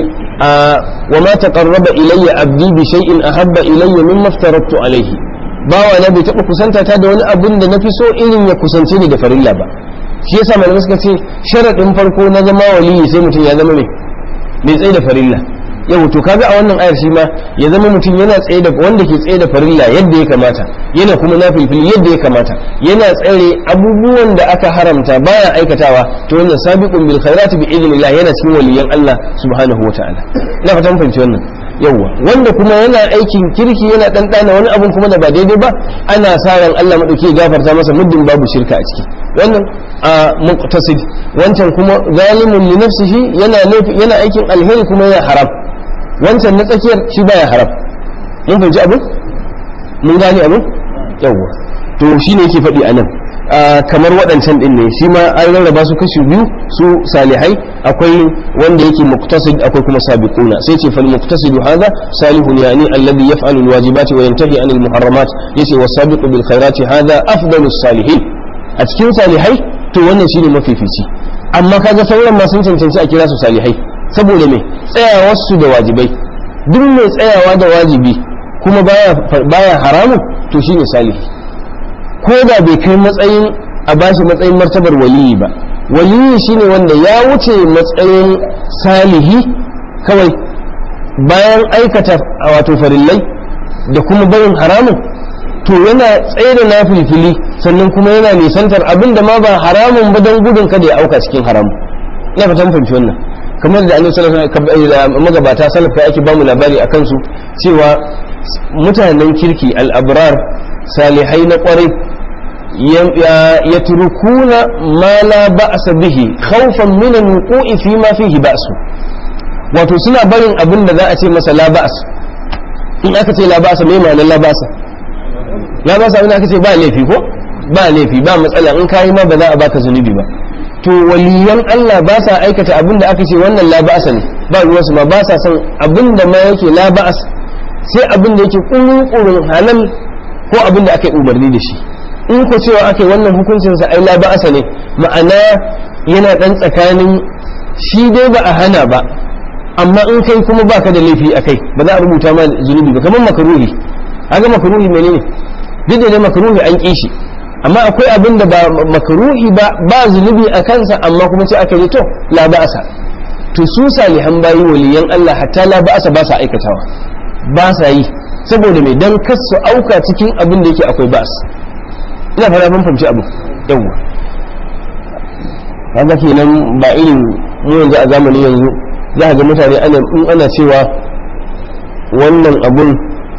wa ma taqarraba ilayya abdi bi shay'in ahabba ilayya mimma aftaratu alayhi bawa na bai taɓa kusanta ta da wani abun da na fi so irin ya kusance ni da farilla ba shi yasa malamai suka ce sharaɗin farko na zama waliyi sai mutum ya zama mai mai tsaye da farilla yau to kaga a wannan ayar shi ma ya zama mutum yana tsaye da wanda ke tsaye da farilla yadda ya kamata yana kuma nafilfili yadda ya kamata yana tsare abubuwan da aka haramta baya aikatawa to wannan sabiqun bil khairati bi idnillah yana cikin waliyan Allah subhanahu wataala ina fatan fahimci wannan yawwa wanda kuma yana aikin kirki yana ɗanɗana wani abun kuma da ba daidai ba ana sa ran Allah maɗauki ya gafarta masa muddin babu shirka a ciki wannan a muqtasid wancan kuma zalimun li nafsihi yana yana aikin alheri kuma yana haram wancan na tsakiyar shi baya haram mun fahimci abu mun gane abu yawwa to shine yake faɗi a nan kamar waɗancan ɗin ne shi ma an rarraba su kashi biyu su salihai akwai wanda yake muktasid akwai kuma sabiquna sai ce fal muktasidu hadha salihun yani alladhi yaf'alu alwajibati wa yantahi anil muharramat yace wasabiqu bil khairati hadha afdalus salihin a cikin salihai to wannan shine mafifici amma kaga sauran ma sun cancanci a kira su salihai saboda me tsayawar su da wajibai duk mai tsayawa da wajibi kuma baya baya haramun to shine salihi ko da bai kai matsayin a bashi matsayin martabar waliyi ba waliyi shine wanda ya wuce matsayin salihi kawai bayan aikata wato farillai da kuma barin haramun to yana tsaye da na filfili sannan kuma yana nisantar abin da ma ba haramun ba don gudun kada ya auka cikin haramun ina fatan fahimci wannan kamar da annabi sallallahu alaihi wasallam magabata salaf kai ake bamu labari akan su cewa mutanen kirki al-abrar salihai na kwarai ya turkuna ma la ba'sa bihi khawfan min al-wuqu'i fi ma fihi ba'su wato suna barin abin da za a ce masa la ba's in aka ce la ba'sa me ma'anar la ba'sa la ba'sa in aka ce ba laifi ko ba laifi ba matsala in kai ma ba za a baka zunubi ba to waliyan Allah ba sa aikata abin da aka ce wannan la ba'sa ne ba ruwansu ma ba sa son abin da ma yake la ba's sai abin da yake kurun halal ko abin da aka yi umarni da shi in ku cewa aka yi wannan hukuncinsa ai la ba'asa ne ma'ana yana dan tsakanin shi dai ba a hana ba amma in kai kuma baka da laifi a kai ba za a rubuta ma zunubi ba kamar makaruhi haka makaruhi menene duk da dai makaruhi an ƙi shi amma akwai abin da ba makaruhi ba ba zunubi a kansa amma kuma sai aka yi to la ba'asa to su salihan bayi waliyan Allah hatta la ba'asa ba sa aikatawa ba sa yi saboda mai dan kasu auka cikin abin da yake akwai ba'as ina fara mun fahimci abu yawwa kaga kenan ba irin mu yanzu a zamanin yanzu za ga mutane ana in ana cewa wannan abun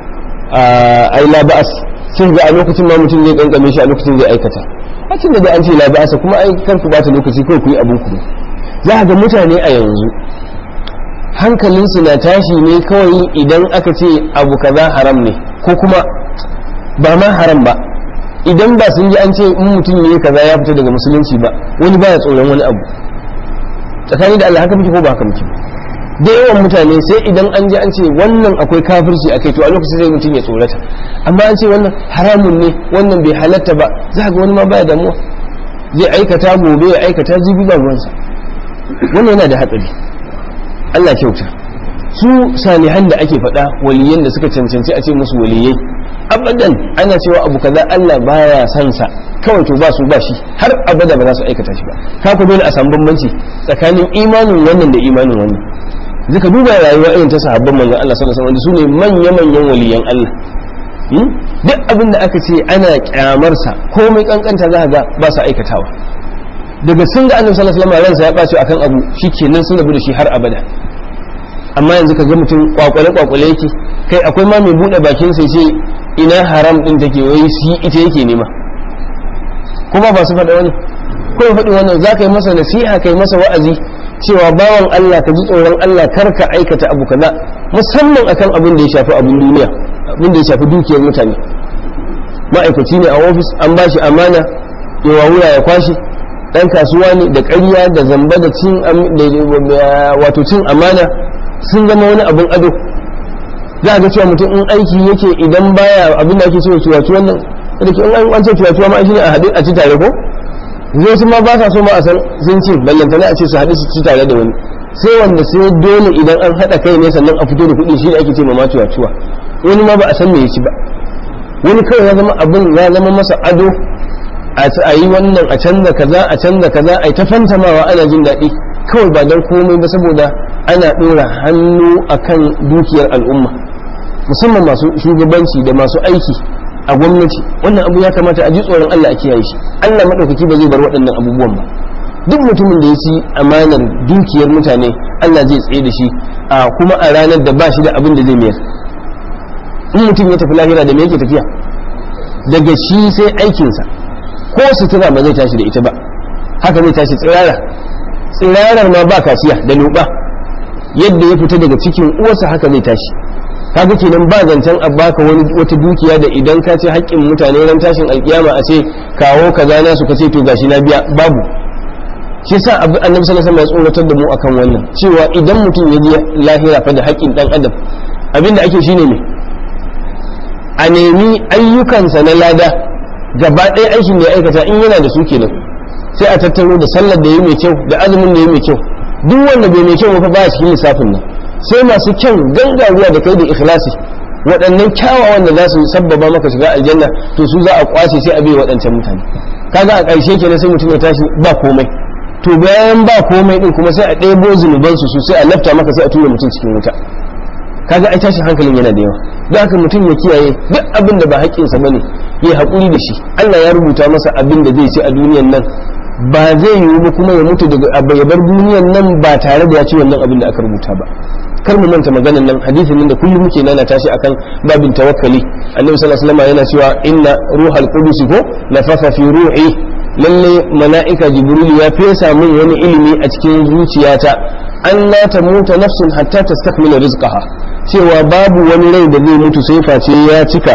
ai la ba'as sai ga a lokacin ma mutum zai kankame shi a lokacin zai aikata a tun da an ce la ba'asa kuma ai kar ku bata lokaci kawai ku yi abun ku za ga mutane a yanzu hankalinsu na tashi ne kawai idan aka ce abu kaza haram ne ko kuma ba ma haram ba idan ba sun ji an ce in mutum ne kaza ya fita daga musulunci ba wani baya tsoron wani abu tsakani da Allah haka muke ko ba haka muke da yawan mutane sai idan an ji an ce wannan akwai kafirci akai to a lokacin sai mutum ya tsorata amma an ce wannan haramun ne wannan bai halatta ba za ga wani ma baya damuwa zai aikata gobe ya aikata jibi ba ruwansa wannan yana da hatsari Allah kyauta su salihan da ake faɗa waliyan da suka cancanci a ce musu waliyai abadan ana cewa abu kaza Allah baya son sa kawai to ba su ba shi har abada ba za su aikata shi ba ka ku dole a samu bambanci tsakanin imanin wannan da imanin wannan zaka duba rayuwa irin ta sahabban manzon Allah sallallahu alaihi wasallam su ne manya manyan waliyan Allah duk abin da aka ce ana kyamar sa komai kankanta za ga ba su aikatawa daga sun ga annabi sallallahu alaihi wasallam ransa ya bace akan abu shikenan sun rabu da shi har abada amma yanzu ka ga mutum kwakwale kwakwale yake kai akwai ma mai bude bakin sai ce ina haram din take wai shi ita yake nema kuma ba su faɗa wani ko ya faɗi wannan za ka yi masa nasiha kai masa wa'azi cewa bawan Allah ka ji tsoron Allah kar ka aikata abu kaza musamman akan abin da ya shafi abin duniya abin da ya shafi dukiyar mutane ma'aikaci ne a ofis an ba shi amana ya wawura ya kwashe dan kasuwa ne da ƙarya da zamba da cin wato cin amana sun zama wani abin ado za a ga cewa mutum in aiki yake idan baya abin da ake cewa ciwaci wannan da ke in an ce ciwaci ma shi ne a haɗu a ci tare ko zai su ma ba sa so ma a san sun ci ballantana a ce su haɗu su ci tare da wani sai wanda sai dole idan an haɗa kai ne sannan a fito da kuɗi shi ne ake ce ma ciwaciwa wani ma ba a san me ya ci ba wani kawai ya zama abin ya zama masa ado a yi wannan a canza kaza a canza kaza a yi ta fantamawa ana jin daɗi kawai ba don komai ba saboda ana ɗora hannu akan dukiyar al'umma musamman masu shugabanci da masu aiki a gwamnati wannan abu ya kamata a ji tsoron Allah a kiyaye shi Allah maɗaukaki ba zai bar waɗannan abubuwan ba duk mutumin da ya ci amanar dukiyar mutane Allah zai tsaye da shi a kuma a ranar da ba shi da abin da zai mayar in mutum ya tafi lahira da me yake tafiya daga shi sai aikinsa ko sutura ba zai tashi da ita ba haka zai tashi tsirara tsirarar ma ba kasiya da luba yadda ya fita daga cikin uwarsa haka zai tashi kaga kenan ba zancen a baka wani wata dukiya da idan ka ce haƙƙin mutane ran tashin alkiyama a ce kawo kaza na su ka ce to gashi na biya babu shi yasa annabi sallallahu alaihi wasallam ya tsoratar da mu akan wannan cewa idan mutum ya je lahira fa da haƙƙin dan adam abinda ake shine ne a nemi ayyukansa na lada gaba ɗaya aikin da ya aikata in yana da su kenan sai a tattaro da sallar da ya mai kyau da azumin da ya mai kyau duk wanda bai mai kyau ba baya cikin lissafin nan sai masu kyan gangaruwa da kai da ikhlasi waɗannan kyawawan da za su sabbaba maka shiga aljanna to su za a kwace sai a bai waɗancan mutane kaga a ƙarshe kenan sai mutum ya tashi ba komai to bayan ba komai din kuma sai a ɗebo zunubansu su sai a lafta maka sai a tura mutum cikin wuta kaga ai tashin hankalin yana da yawa don haka mutum ya kiyaye duk abin da ba haƙƙinsa bane ya haƙuri da shi Allah ya rubuta masa abin da zai ci a duniyan nan ba zai yiwu ba kuma ya mutu daga ya bar duniyan nan ba tare da ya ci wannan abin da aka rubuta ba kar mu manta maganan nan hadisin nan da kullum muke nana tashi akan babin tawakkali annabi sallallahu alaihi wasallam yana cewa inna ruhal qudus ko nafafa fi ruhi lalle mala'ika jibril ya fesa min wani ilimi a cikin zuciyata an la tamuta nafsun hatta tastakmila rizqaha cewa babu wani rai da zai mutu sai face ya cika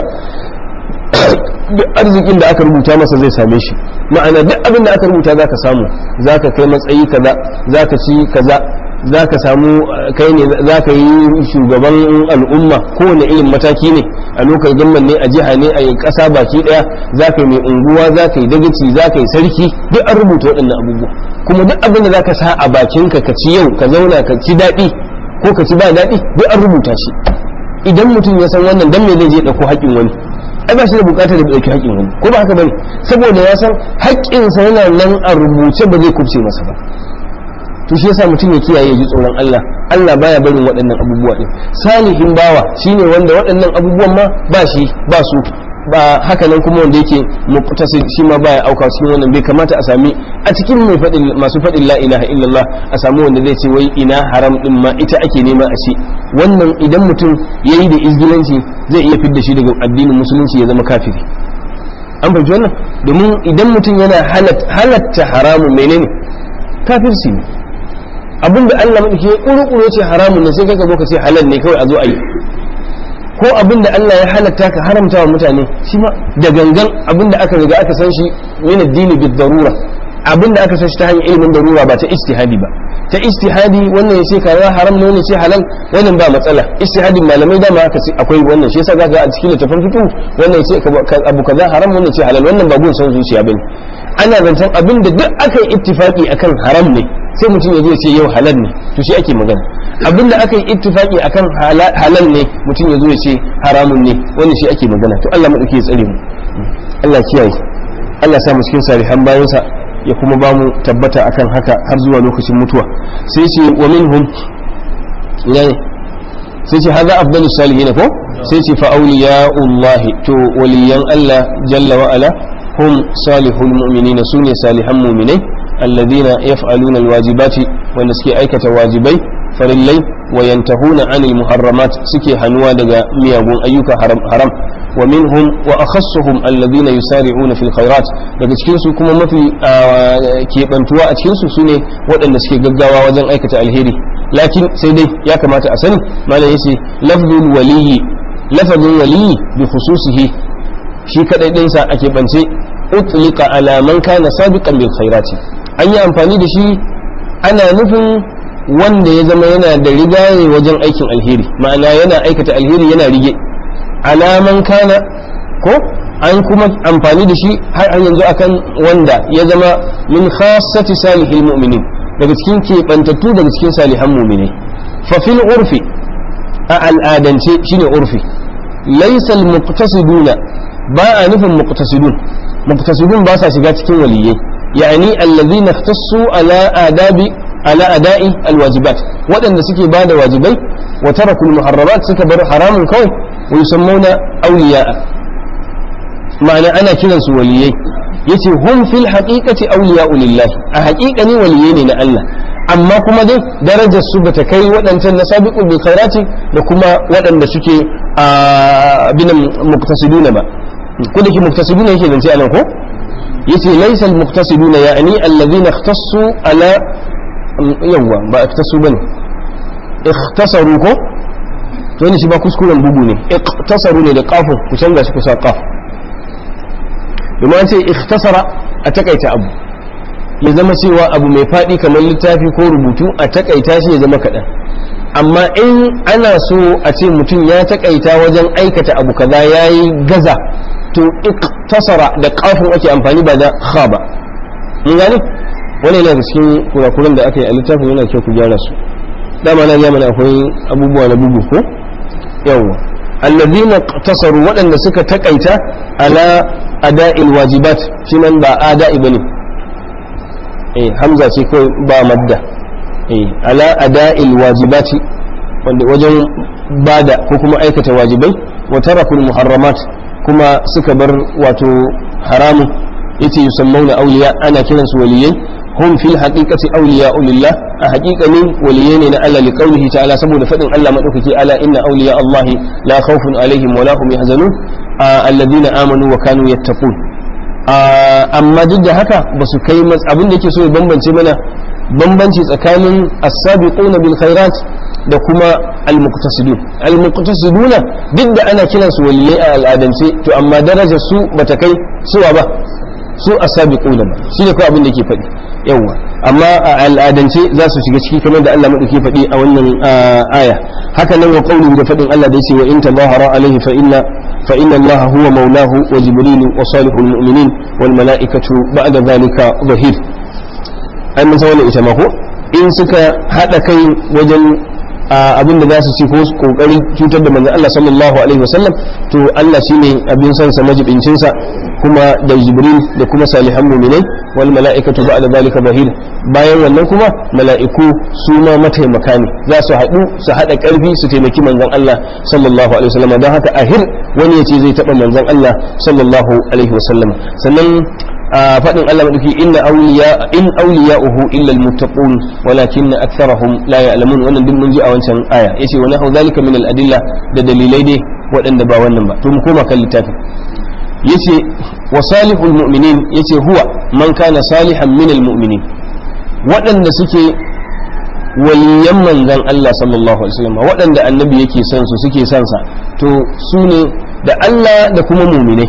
duk arzikin da aka rubuta masa zai same shi ma'ana duk abin da aka rubuta za ka samu za ka kai matsayi kaza za ka ci kaza za ka samu kai ne za ka yi shugaban al'umma kowane irin mataki ne a lokacin gamman ne a jiha ne a yi ƙasa baki ɗaya za ka yi mai unguwa za ka yi dagaci za ka yi sarki duk an rubuta waɗannan abubuwa kuma duk abin da za ka sa a bakinka ka ci yau ka zauna ka ci daɗi ko ka ci ba daɗi duk an rubuta shi idan mutum ya san wannan dan me zai je ɗauko haƙƙin wani ai ba shi da bukatar da ɗauki haƙƙin wani ko ba haka bane saboda ya san haƙƙinsa yana nan a rubuce ba zai kubce masa ba to shi yasa mutum ya kiyaye ya ji tsoron Allah Allah baya barin waɗannan abubuwa din salihin bawa shine wanda waɗannan abubuwan ma ba shi ba su ba haka nan kuma wanda yake muqtasid shi ma baya auka cikin wannan bai kamata a sami a cikin mai faɗin masu faɗin la ilaha illallah a samu wanda zai ce wai ina haram din ma ita ake nema a ci wannan idan mutum yayi da izgilanci zai iya fidda shi daga addinin musulunci ya zama kafiri an fahimci wannan domin idan mutum yana halatta haramun menene kafirci ne abinda Allah madauki ya kuru ce haramun ne sai kaga zo ka ce halal ne kawai a zo a yi ko abin da Allah ya halatta ka haramta wa mutane shi ma da gangan abin da aka riga aka san shi min addini bid darura abin da aka san shi ta hanyar ilimin darura ba ta ijtihadi ba ta ijtihadi wannan ya ce kaza haram ne wannan ya ce halal wannan ba matsala ijtihadin malamai dama aka ce akwai wannan shi yasa zaka a cikin littafin fiqh wannan ya ce abu kaza haram wannan ya ce halal wannan ba gun san zuciya bane ana zancen abin da duk aka yi ittifaki akan haram ne sai mutum ya zo ya ce yau halal ne to shi ake magana abin da aka yi ittifaki akan halal ne mutum ya zo ya ce haramun ne wannan shi ake magana to Allah madauki ya tsare mu Allah kiyaye Allah sa mu cikin salihan bayansa ya kuma ba mu tabbata akan haka har zuwa lokacin mutuwa sai ce wa minhum yani sai ce hadha afdalu salihin ko sai ce fa awliya'ullahi to waliyan Allah jalla wa ala hum salihul mu'minina sune salihan mu'minai alladhina yaf'aluna alwajibati wanda suke aikata wajibai farillai wa yantahuna anil muharramat suke hanuwa daga miyagun ayyuka haram haram wa minhum wa akhassuhum alladhina yusari'una fil khairat daga cikin su kuma mafi kebantuwa a cikin su sune waɗanda suke gaggawa wajen aikata alheri lakin sai dai ya kamata a sani malam yace lafzul waliyyi lafazin waliyyi bi khususihi shi kadai dinsa a keɓance utlika ala man kana sabiqan bil khairati an yi amfani da shi ana nufin wanda ya zama yana da rigaye wajen aikin alheri ma'ana yana aikata alheri yana rige alaman kana ko an kuma amfani da shi har an yanzu akan wanda ya zama min khassati salihil mu'minin daga cikin keɓantattu daga cikin salihan mu'minai fa fil urfi a al'adance shine urfi laysa al muqtasiduna ba a nufin muqtasidun muqtasidun ba sa shiga cikin waliyai yani allazina ikhtassu ala adabi ala ada'i alwajibat waɗanda suke ba da wajibai wa tarakul muharramat suka bar haramun kawai wa yusammuna awliya'a ma'ana ana kiran su waliyai yace hum fil haqiqati awliya'u lillah a haqiqani waliyai ne na Allah amma kuma dai darajar su bata kai waɗancan na sabiqul bil khairati da kuma waɗanda suke a binan muktasiduna ba ko da ke muktasiduna yake zance anan ko yace laysa al muktasiduna ya'ni alladhina ikhtassu ala yawwa ba ikhtassu bane ikhtasaru ko to ne shi ba kuskuren bugu ne ikhtasaru ne da kafin ku canza shi ku sa kaf domin an ce ikhtasara a takaita abu ya zama cewa abu mai faɗi kamar littafi ko rubutu a takaita shi ya zama kaɗan amma in ana so a ce mutum ya takaita wajen aikata abu kaza ya yi gaza to iktasara da kafin ake amfani ba da kha ba mun gane wani yana da cikin kurakuran da aka yi a littafin yana kyau ku gyara su dama na mana akwai abubuwa na bugu ko yawwa allazina tasaru waɗanda suka takaita ala ada'il wajibat shi nan ba ada'i bane eh hamza ce kawai ba madda eh ala ada'il wajibati wanda wajen bada ko kuma aikata wajibai wa tarakul muharramat kuma suka bar wato haramun yace yusammauna awliya ana kiransu waliyai hum fil haqiqati awliya lillah a haqiqanin waliyai ne na Allah li qawlihi ta'ala saboda fadin Allah madaukaki ala inna awliya Allah la khawfun alaihim wa la hum yahzanun alladhina amanu wa kanu yattaqun amma duk da haka ba su kai abin da yake so ya bambance mana bambanci tsakanin as-sabiquna bil khairat da kuma al-muqtasidun al-muqtasiduna duk da ana kiransu waliyai a al'adance to amma darajar su bata kai suwa ba su as-sabiquna ba shine kawai abin da yake faɗi yawa amma a al'adance za su shiga ciki kamar da Allah madauki faɗi a wannan aya haka nan wa qawli da faɗin Allah da yace wa in tadahara alaihi fa inna fa inna Allah huwa maulahu wa jibril wa salihul mu'minin wal mala'ikatu ba'da dhalika zahir ai mun san wannan ita ma ko in suka hada kai wajen abin da za su ci ko kokarin cutar da manzon Allah sallallahu alaihi wasallam to Allah shine abin san sa majibincin sa kuma da Jibril da kuma salihan mu'minai wal mala'ikatu ba'da zalika bahir bayan wannan kuma mala'iku su ma mataimaka ne za su haɗu su haɗa ƙarfi su taimaki manzon Allah sallallahu alaihi wasallam don haka ahir wani yace zai taɓa manzon Allah sallallahu alaihi wasallam sannan faɗin Allah madauki inna awliya in awliya'uhu illa almuttaqun walakin aktharahum la ya'lamun wannan duk mun ji a wancan aya yace wa nahu zalika min al-adilla da dalilai dai waɗanda ba wannan ba to mu koma kan littafin yace wa salihul mu'minin yace huwa man kana salihan min al-mu'minin waɗanda suke waliyan manzon Allah sallallahu alaihi wasallam waɗanda annabi yake son su suke son sa to su ne da Allah da kuma mu'minai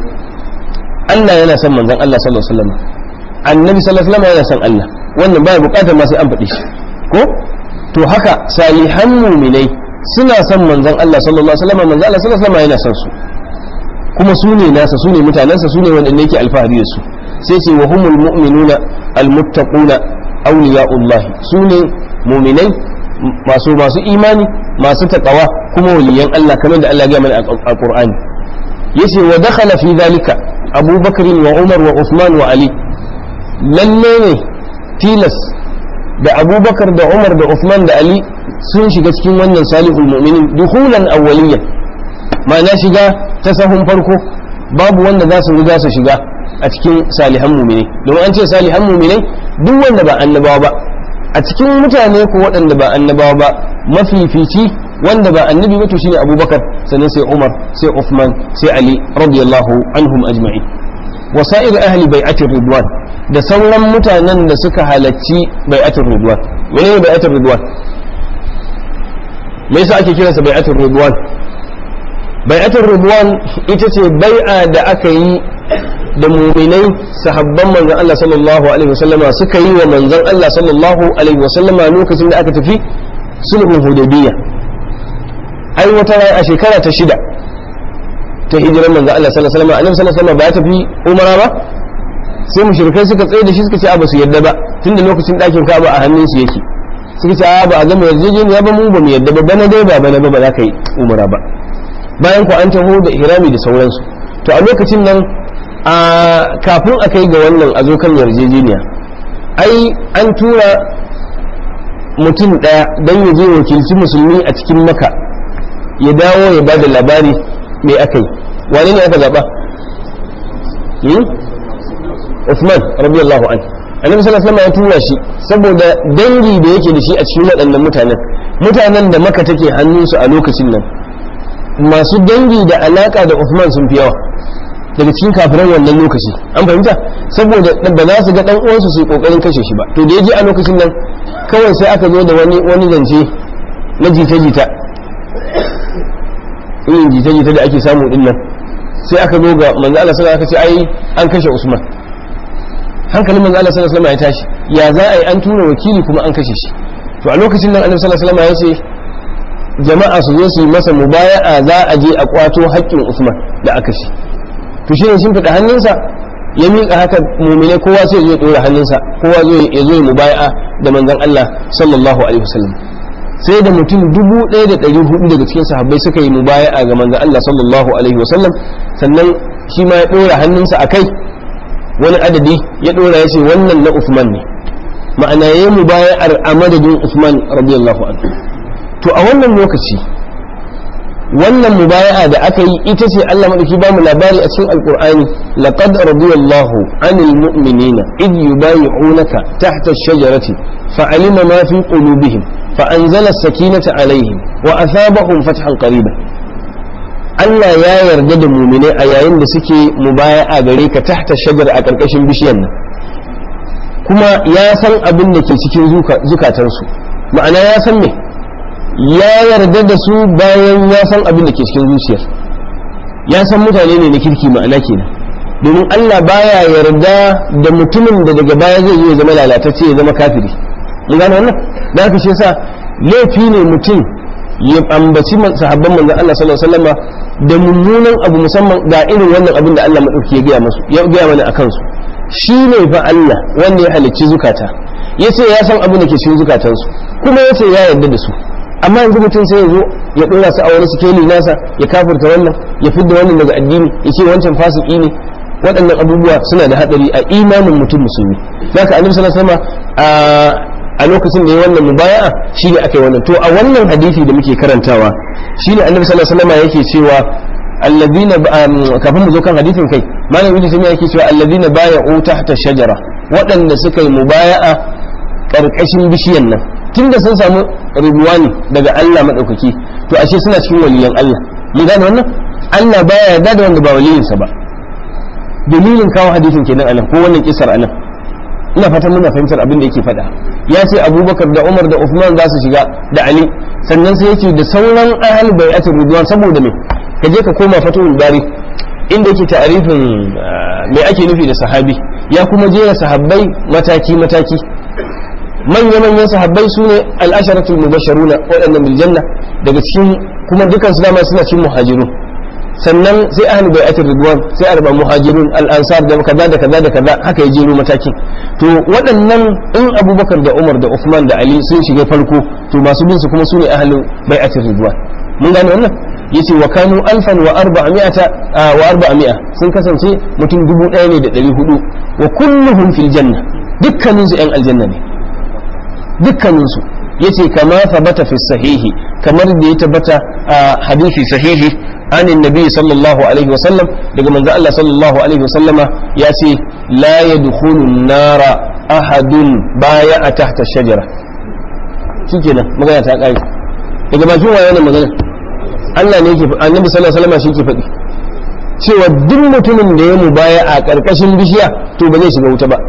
Allah yana son manzon Allah sallallahu alaihi wasallam annabi sallallahu alaihi wasallam yana son Allah wannan baya bukatar ma sai an faɗi shi ko to haka salihan mu'minai suna son manzon Allah sallallahu alaihi wasallam manzon Allah sallallahu alaihi wasallam yana son su kuma su ne nasa su ne mutanensa su ne wanda yake alfahari da su sai ce wa humul mu'minuna almuttaquna awliya'ullahi su ne mu'minai masu masu imani masu taqwa kuma waliyan Allah kamar da Allah ya mana a Qur'ani yace wa dakhala fi dhalika Abu Bakr wa Umar wa Uthman wa Ali lalle ne tilas da Abu Bakar da Umar da Uthman da Ali sun shiga cikin wannan salihul mu'minin dukhulan awwaliyan ma'ana shiga ta sahun farko babu wanda za su riga su shiga a cikin salihan muminai domin an ce salihan muminai duk wanda ba annabawa ba a cikin mutane ko waɗanda ba annabawa ba mafifici wanda ba annabi ba to shine abubakar sannan sai umar sai uthman sai ali radiyallahu anhum ajma'i wasa'ir ahli bai'atir ridwan da sauran mutanen da suka halacci bai'atir ridwan menene bai'atir ridwan me yasa ake kiransa bai'atir ridwan bai'atul ridwan ita ce bai'a da aka yi da muminai sahabban manzon Allah sallallahu alaihi wasallama suka yi wa manzon Allah sallallahu alaihi wasallama lokacin da aka tafi sulhun hudaybiya ai wata rai a shekara ta shida ta hijirar manzon Allah sallallahu alaihi wasallama annabi sallallahu alaihi wasallama ba ya tafi umara ba sai mushrikai suka tsaye da shi suka ce a ba su yadda ba tunda lokacin ɗakin Ka'aba a hannun su yake suka ce a ba a gama yarjejeniya ba mu ba mu yadda ba bana dai ba bana ba ba za ka yi umara ba bayan ku an taho da ihrami da sauransu to a lokacin nan a kafin a kai ga wannan a zo kan yarjejeniya ai an tura mutum ɗaya don ya je wakilci musulmi a cikin maka ya dawo ya ba da labari mai aka yi wane ne aka zaɓa Usman radiyallahu an annabi sallallahu alaihi wasallam ya tura shi saboda dangi da yake da shi a cikin waɗannan mutanen mutanen da maka take hannunsu a lokacin nan masu dangi da alaka da Uthman sun fi yawa daga cikin kafiran wannan lokaci an fahimta saboda ba za su ga dan uwansu su yi kokarin kashe shi ba to da yaje a lokacin nan kawai sai aka zo da wani wani zance na jita-jita irin jita-jita da ake samu din nan sai aka zo ga manzo Allah sallallahu alaihi wasallam aka ce ai an kashe Usman hankalin manzo Allah sallallahu alaihi wasallam ya tashi ya za a yi an tura wakili kuma an kashe shi to a lokacin nan Annabi sallallahu alaihi wasallam ya ce jama'a su zo su yi masa mubaya'a za a je a kwato haƙƙin Usman da aka shi to shi ne sun fada hannunsa ya miƙa haka mumine kowa sai ya ɗora hannunsa kowa ya zo ya mubaya'a da manzon Allah sallallahu alaihi wasallam sai da mutum dubu ɗaya da ɗari hudu daga cikin sahabbai suka yi mubaya'a ga manzon Allah sallallahu alaihi wasallam sannan shi ma ya ɗora hannunsa a kai wani adadi ya ɗora ya ce wannan na Usman ne ma'ana ya yi mubaya'ar a madadin Usman radiyallahu anhu to a wannan lokaci wannan mubaya'a da aka yi ita ce Allah madauki ba mu labari a cikin alqur'ani laqad radiyallahu anil mu'minina id yubayi'unaka tahta ash-shajarati fa'alima ma fi qulubihim فأنزل السكينة عليهم وأثابهم فتحا قريبا Allah ya yarda da mumine a yayin da suke mubaya'a gare ka tahta shajar a ƙarƙashin bishiyar nan kuma ya san abin da ke cikin zukatansu ma'ana ya san me ya yarda da su bayan ya san abin da ke cikin zuciyar ya san mutane ne na kirki ma'ana kenan domin Allah baya yarda da mutumin da daga baya zai zo ya zama lalatacce ya zama kafiri mun gane wannan da haka shi yasa laifi ne mutum ya ambaci sahabban manzon Allah sallallahu alaihi wasallam da mummunan abu musamman ga irin wannan abin da Allah madauki ya gaya masu ya gaya mana akan su shine fa Allah wanda ya halicci zukata yace ya san abin da ke cikin zukatansu kuma yace ya yarda da su amma yanzu mutum sai ya zo ya dora su a wani sikeli nasa ya kafirta wannan ya fidda wannan daga addini ya ce wancan fasiki ne waɗannan abubuwa suna da haɗari a imanin mutum musulmi zaka annabi sallallahu alaihi wasallam a lokacin da ya wannan mubaya'a shine aka yi wannan to a wannan hadisi da muke karantawa shine annabi sallallahu alaihi wasallam yake cewa alladhina kafin mu zo kan hadisin kai malam ibnu sami yake cewa alladhina bay'u tahta shajara waɗanda suka yi mubaya'a karkashin bishiyan nan tunda sun samu rubuwani daga Allah madaukaki to ashe suna cikin waliyan Allah mun gane wannan Allah baya yarda da wanda ba waliyinsa ba dalilin kawo hadisin kenan anan ko wannan kisar anan ina fatan muna fahimtar abin da yake faɗa ya ce abubakar da umar da uthman za su shiga da ali sannan sai yace da sauran ahal bai'atul ridwan saboda me ka je ka koma fatul bari inda yake ta'arifin me ake nufi da sahabi ya kuma jera sahabbai mataki mataki manya manyan sahabbai su ne al-asharatul mubashsharuna waɗannan bil janna daga cikin kuma dukan su dama suna cikin muhajirun sannan sai ahli bai'atul ridwan sai arba muhajirun al-ansar da kaza da kaza da kaza haka ya jero matakin to waɗannan in abubakar da umar da uthman da ali sun shiga farko to masu bin su kuma sune ahli bai'atul ridwan mun gane wannan yace wa kanu alfan wa arba'ami'ata wa arba'ami'a sun kasance mutum dubu ɗaya ne da ɗari hudu wa kulluhum fil janna dukkanin su ƴan aljanna ne dukkanin su yace kama thabata fi sahihi kamar da ya tabbata a hadisi sahihi عن النبي صلى الله عليه وسلم daga manzo Allah sallallahu alaihi wasallama ya ce la yadkhulu an-nara ahadun baya tahta shajara shikenan magana ta kare daga bakin waye ne magana Allah ne yake annabi sallallahu alaihi wasallama shi ke faɗi cewa duk mutumin da ya mubaya a karkashin bishiya to ba zai shiga wuta ba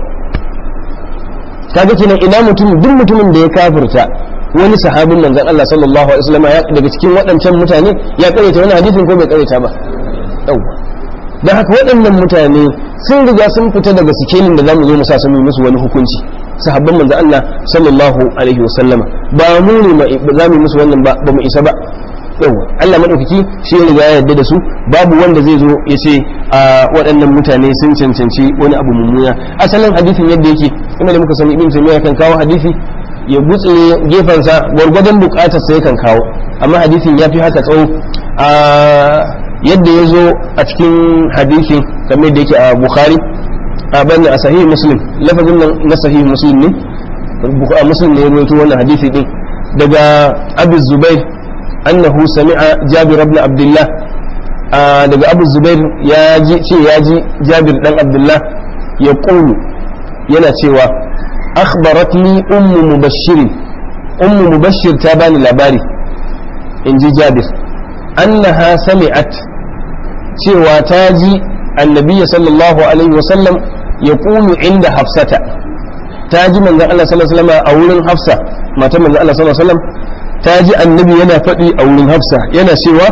kaga kenan ina mutum duk mutumin da ya kafirta wani sahabin manzon Allah sallallahu alaihi wasallam ya daga cikin waɗancan mutane ya karanta wani hadisin ko bai karanta ba yau dan haka waɗannan mutane sun riga sun fita daga sikelin da zamu zo mu sa su musu wani hukunci sahabban manzon Allah sallallahu alaihi wasallam ba mu ne za mu musu wannan ba ba mu isa ba yau Allah madaukaki shi ya riga ya yarda da su babu wanda zai zo ya ce a waɗannan mutane sun cancanci wani abu mummuna asalin hadisin yadda yake kuma da muka sani ibn taymiya kan kawo hadisi ya butse gefensa gwargwadon bukatar sai kan kawo amma hadisin ya fi haka tsawo a yadda ya zo a cikin hadisin kamar da yake a bukhari a bani a sahih muslim lafazin nan na sahih muslim ne muslim ne ya rawaito wannan hadisi din daga abu zubair annahu sami'a jabir ibn abdullah daga abu zubair ya ji ce ya ji jabir dan abdullah ya qulu yana cewa akhbaratni ummu mubashshir ummu mubashshir ta bani labari in ji jabir annaha sami'at cewa ta ji annabi sallallahu alaihi wasallam ya kulu inda hafsata ta ji manzon Allah sallallahu alaihi wasallam a wurin hafsa matan manzon Allah sallallahu alaihi wasallam ta ji annabi yana faɗi a wurin hafsa yana cewa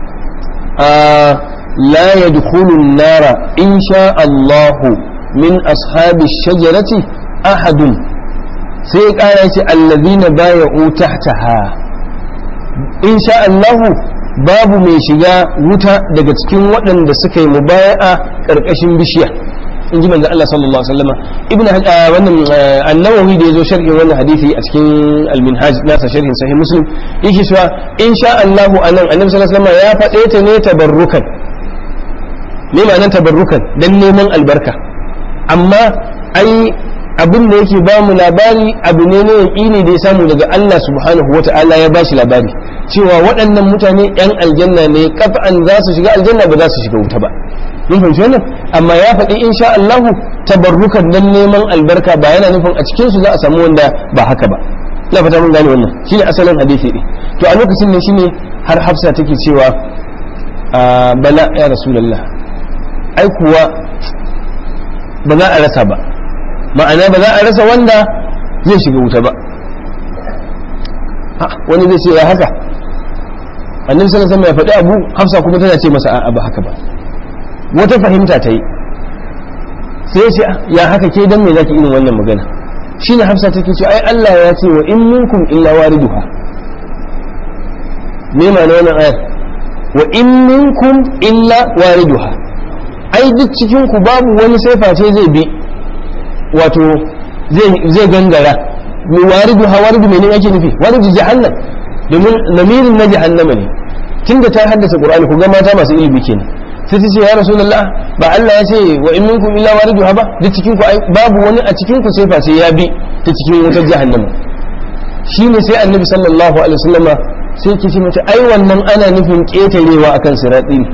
la yadkhulu an-nara in sha Allahu min ashabi shajarati ahadun sai ya kara yace allazina baya'u tahtaha in sha Allahu babu mai shiga wuta daga cikin waɗanda suka yi mubaya'a ƙarƙashin bishiya in ji manzo Allah sallallahu alaihi wasallam ibn wannan an-nawawi da yazo sharhin wannan hadisi a cikin al-minhaj nasa sharhin sahih muslim yake cewa in sha Allahu anan annabi sallallahu alaihi wasallam ya faɗe ta ne tabarrukan me ma'anar tabarrukan dan neman albarka amma ai abin da yake ba mu labari abu ne na yaƙini da ya samu daga Allah subhanahu wa ta'ala ya bashi labari cewa waɗannan mutane ‘yan aljanna ne kafa'an za su shiga aljanna ba za su shiga wuta ba mun fahimci wannan amma ya faɗi insha Allahu tabarrukan dan neman albarka ba yana nufin a cikin su za a samu wanda ba haka ba ina fata mun gane wannan shine asalin hadisi ne to a lokacin ne shine har Hafsa take cewa bala ya rasulullah ai kuwa ba za a rasa ba ma'ana ba za a rasa wanda zai shiga wuta ba wani zai ce ya haka annabi sallallahu alaihi ya faɗi abu hafsa kuma tana ce masa a'a ba haka ba wata fahimta ta yi sai ce ya haka ke dan me zaki irin wannan magana shine hafsa take ce ai Allah ya ce wa in minkum illa wariduha me ma'ana wannan ayar wa in minkum illa wariduha ai duk cikin ku babu wani sai face zai bi wato zai gangara waridu ha waridu mene ake nufi waridu jahannam domin lamirin na jahannama ne tunda ta haddasa qur'ani ku ga mata masu ilimi kenan sai ta ce ya rasulullah ba Allah ya ce wa in minkum illa waridu ha ba duk cikin ku babu wani a cikin ku sai fa sai ya bi ta cikin wutar jahannama shine sai annabi sallallahu alaihi wasallama sai ke ce mata ai wannan ana nufin ketarewa akan sirati ne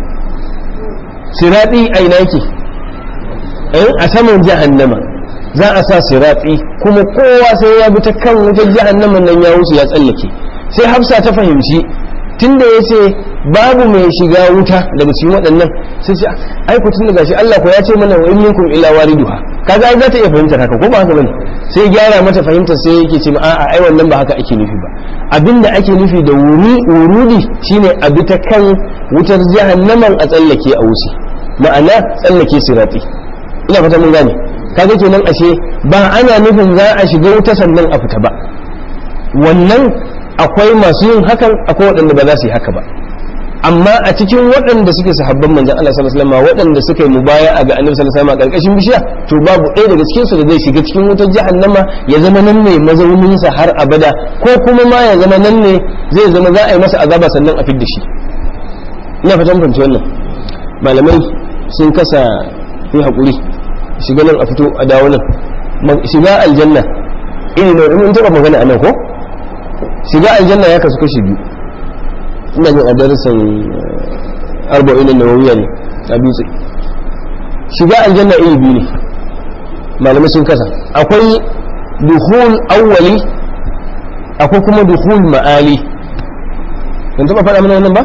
sirati aina yake a saman jahannama za a sa siratsi kuma kowa sai ya bi ta kan wutar jahannaman nan ya wuce ya tsallake sai hafsa ta fahimci tunda ya ce babu mai shiga wuta daga cikin waɗannan sai ce ai ku tunda gashi Allah ko ya ce mana wa in minkum illa wariduha kaga za ta iya fahimtar haka ko ba haka bane sai gyara mata fahimtar sai yake ce a'a ai wannan ba haka ake nufi ba abinda ake nufi da wuri wurudi shine a bi ta kan wutar jahannaman a tsallake a wuce ma'ana tsallake sirati ina fata mun gane kaga kenan ashe ba ana nufin za a shiga wuta sannan a fita ba wannan akwai masu yin hakan akwai waɗanda ba za su yi haka ba amma a cikin waɗanda suke sahabban manzon Allah sallallahu alaihi wasallam waɗanda suka yi mubaya'a ga Annabi sallallahu alaihi wasallam a ƙarƙashin bishiya to babu ɗaya daga cikin su da zai shiga cikin wutar jahannama ya zama nan ne mazaunin sa har abada ko kuma ma ya zama nan ne zai zama za a yi masa azaba sannan a fidda shi ina fatan fahimci wannan malamai sun kasa yi haƙuri shiga nan a fito a dawo nan shiga aljanna iri na in taɓa magana a nan ko shiga aljanna ya kasu kashi biyu ina jin a darasin arba'in nawawiya ne a dutse shiga aljanna iri biyu ne malamai sun kasa akwai duhul awwali akwai kuma duhul ma'ali ban taɓa faɗa mana wannan ba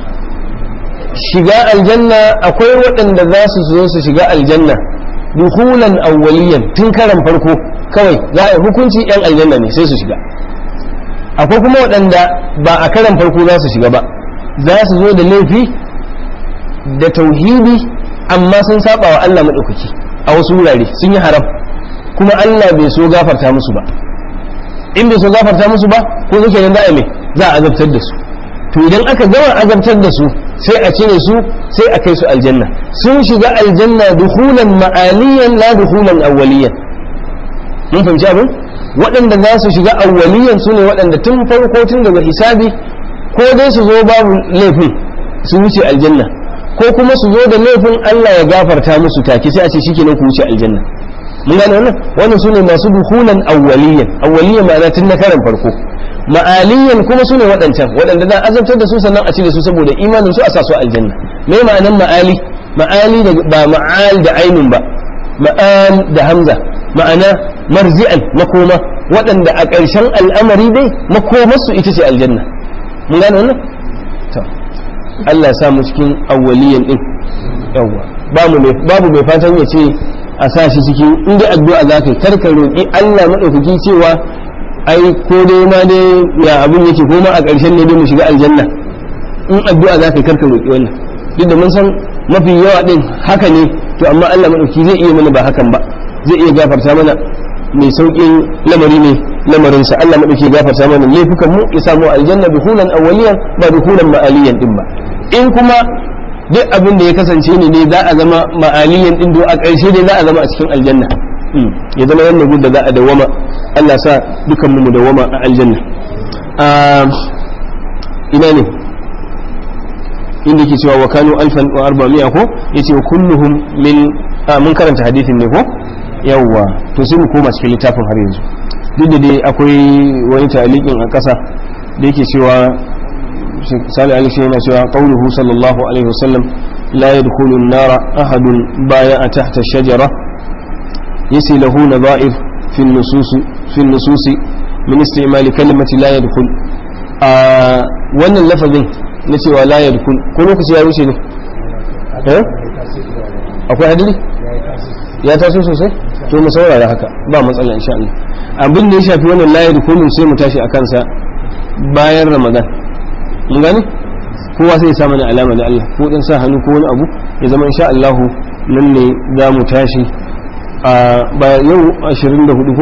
shiga aljanna akwai waɗanda za su zo su shiga aljanna duhulan awwaliyan tun karan farko kawai za a hukunci yan aljanna ne sai su shiga akwai kuma waɗanda ba a karan farko za su shiga ba za su zo da laifi da tauhidi amma sun saba wa Allah maɗaukaki a wasu wurare sun yi haram kuma Allah bai so gafarta musu ba in bai so gafarta musu ba ko zuke nan za a mai za a azabtar da su to idan aka gama azabtar da su sai a cire su sai a kai su aljanna sun shiga aljanna duhulan ma'aliyan la duhulan awwaliyan mun fahimci abin waɗanda za su shiga awwaliyan su ne waɗanda tun farko tun daga hisabi ko dai su zo babu laifin su wuce aljanna ko kuma su zo da laifin Allah ya gafarta musu take sai a ce shikenan ku wuce aljanna mun gane wannan wannan su ne masu duhulan awwaliyan awwaliyan ma'ana tun na karan farko ma'aliyan kuma su ne waɗancan waɗanda za a azabtar da su sannan a cire su saboda imanin su a sa su aljanna me ma'anan ma'ali ma'ali da ba ma'al da ainun ba ma'al da hamza ma'ana marji'an makoma waɗanda a ƙarshen al'amari dai makomarsu ita ce aljanna mun gane wannan to Allah sa mu cikin awwaliyan din yawa babu mai babu mai fatan ya ce a sa shi cikin inda addu'a za ka yi kar ka roƙi Allah madaukaki cewa ai ko dai ma dai ya abin yake ko ma a ƙarshen ne dai mu shiga aljanna in addu'a za ka yi kar ka roƙi wannan duk da mun san mafi yawa din haka ne to amma Allah madaukaki zai iya mana ba hakan ba zai iya gafarta mana mai sauƙin lamari ne lamarinsa Allah maɗauki gafarta mana laifukan mu ya samu aljanna dukulan awwaliyan ba dukulan ma'aliyan din ba in kuma duk abin da ya kasance ne ne za a zama ma'aliyan din do a ƙarshe dai za a zama a cikin aljanna ya zama wannan gud da za a dawama Allah sa dukan mu dawama a aljanna ina ne inda ke cewa wa kanu alfan wa arba'mi'a ko yace wa kulluhum min mun karanta hadithin ne ko yawwa to sai mu koma cikin littafin har yanzu duk da dai akwai wani talikin a ƙasa da yake cewa sali alishi yana cewa qauluhu sallallahu alaihi wasallam la yadkhulu an-nara ahadun baya tahta shajara yasi lahu nadha'ir fi an-nusus fi an-nusus min istimal kalimati la yadkhul a wannan lafazin na cewa la yadkhul ko lokaci ya wuce ne eh akwai hadiri ya taso sosai to mu saurara haka ba matsala insha Allah abin da ya shafi wannan layar kullum sai mu tashi a kansa bayan ramadan mun gane kowa sai ya sa mana alama da Allah ko dan sa hannu ko wani abu ya zama insha Allah nan ne za mu tashi a bayan yau 24 ko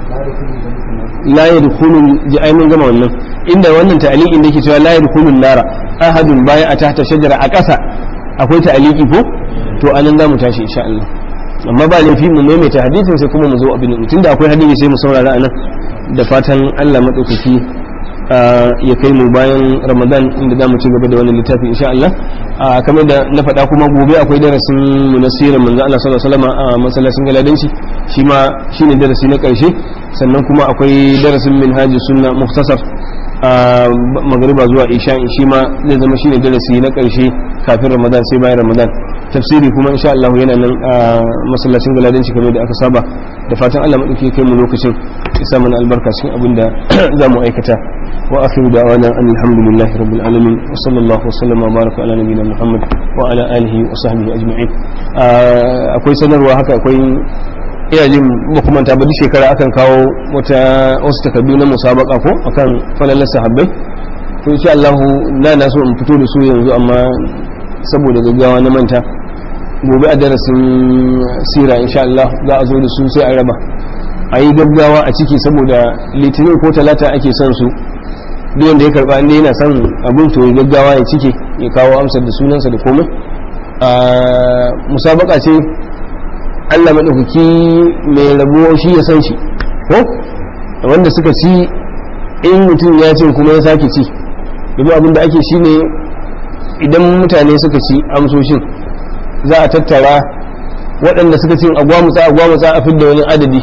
la yadkhulu ji ai mun gama wannan inda wannan ta'liqin da yake cewa la yadkhulu nara ahadun baya a tahta shajara a ƙasa akwai ta'liqi ko to anan za mu tashi insha Allah amma ba laifi mu maimaita hadisin sai kuma mu zo abin tun da akwai hadisi sai mu saurara anan da fatan Allah madaukaki ya kai mu bayan Ramadan inda za mu ci gaba da wannan littafi insha Allah kamar da na faɗa kuma gobe akwai darasin mu na sirar manzo Allah sallallahu alaihi wasallam a masallacin galadanci shi ma shine darasi na ƙarshe sannan kuma akwai darasin minhajus sunna mukhtasar magariba zuwa isha shi ma zai zama shine darasi na ƙarshe kafin Ramadan sai bayan Ramadan tafsiri kuma insha Allah yana nan a masallacin galadanci kamar da aka saba da fatan Allah madauki kai mu lokacin isa mana albarka cikin abin da za mu aikata wa akhiru da'wana alhamdulillahi rabbil alamin wa sallallahu wasallam wa baraka ala nabiyina muhammad wa ala alihi wa sahbihi ajma'in akwai sanarwa haka akwai ina jin makamanta ba duk shekara akan kawo wata wasu takardu na musabaka ko akan falalar sahabbai to insha Allah na na so in fito da su yanzu amma saboda gaggawa na manta gobe a darasin sira insha Allah za a zo da su sai a raba a yi gaggawa a ciki saboda litinin ko talata ake son su duk wanda ya karba inda yana son abin to gaggawa ya cike ya kawo amsar da sunansa da komai a musabaka ce Allah maɗaukaki mai rabo shi ya san shi ko wanda suka ci in mutum ya ce kuma ya sake ci domin abin da ake shi ne idan mutane suka ci amsoshin za a tattara waɗanda suka cin agwamutsa agwamutsa a fidda wani adadi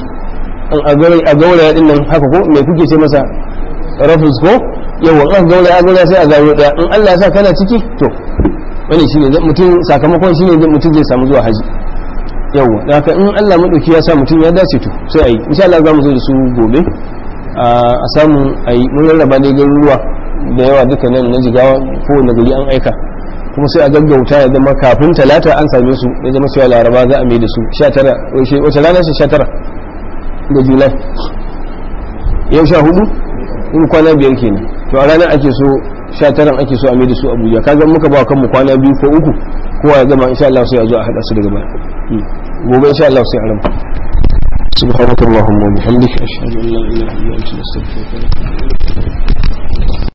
a gauraya ɗin nan haka ko mai kuke ce masa rafus ko yawan aka gauraya a gauraya sai a zaro ɗaya in Allah ya sa kana ciki to wani shine mutum sakamakon shine mutum zai samu zuwa haji yawa da haka in Allah madauki ya sa mutum ya dace to sai a yi insha Allah za mu zo da su gobe a samu a yi mun rarraba ne garuruwa da yawa duka nan na jigawa kowane gari an aika kuma sai a gaggauta ya zama kafin talata an same su ya zama cewa laraba za a mai da su 19 wace rana ce 19 da julai yau sha hudu in kwana biyar kenan to a ranar ake so 19 ake so a mai da su abuja kaga muka ba kanmu kwana biyu ko uku kowa ya gama insha Allah sai a zo a hada su daga baya gobe insha Allah sai a rama سبحانك اللهم وبحمدك أشهد أن لا إله إلا أنت نستغفرك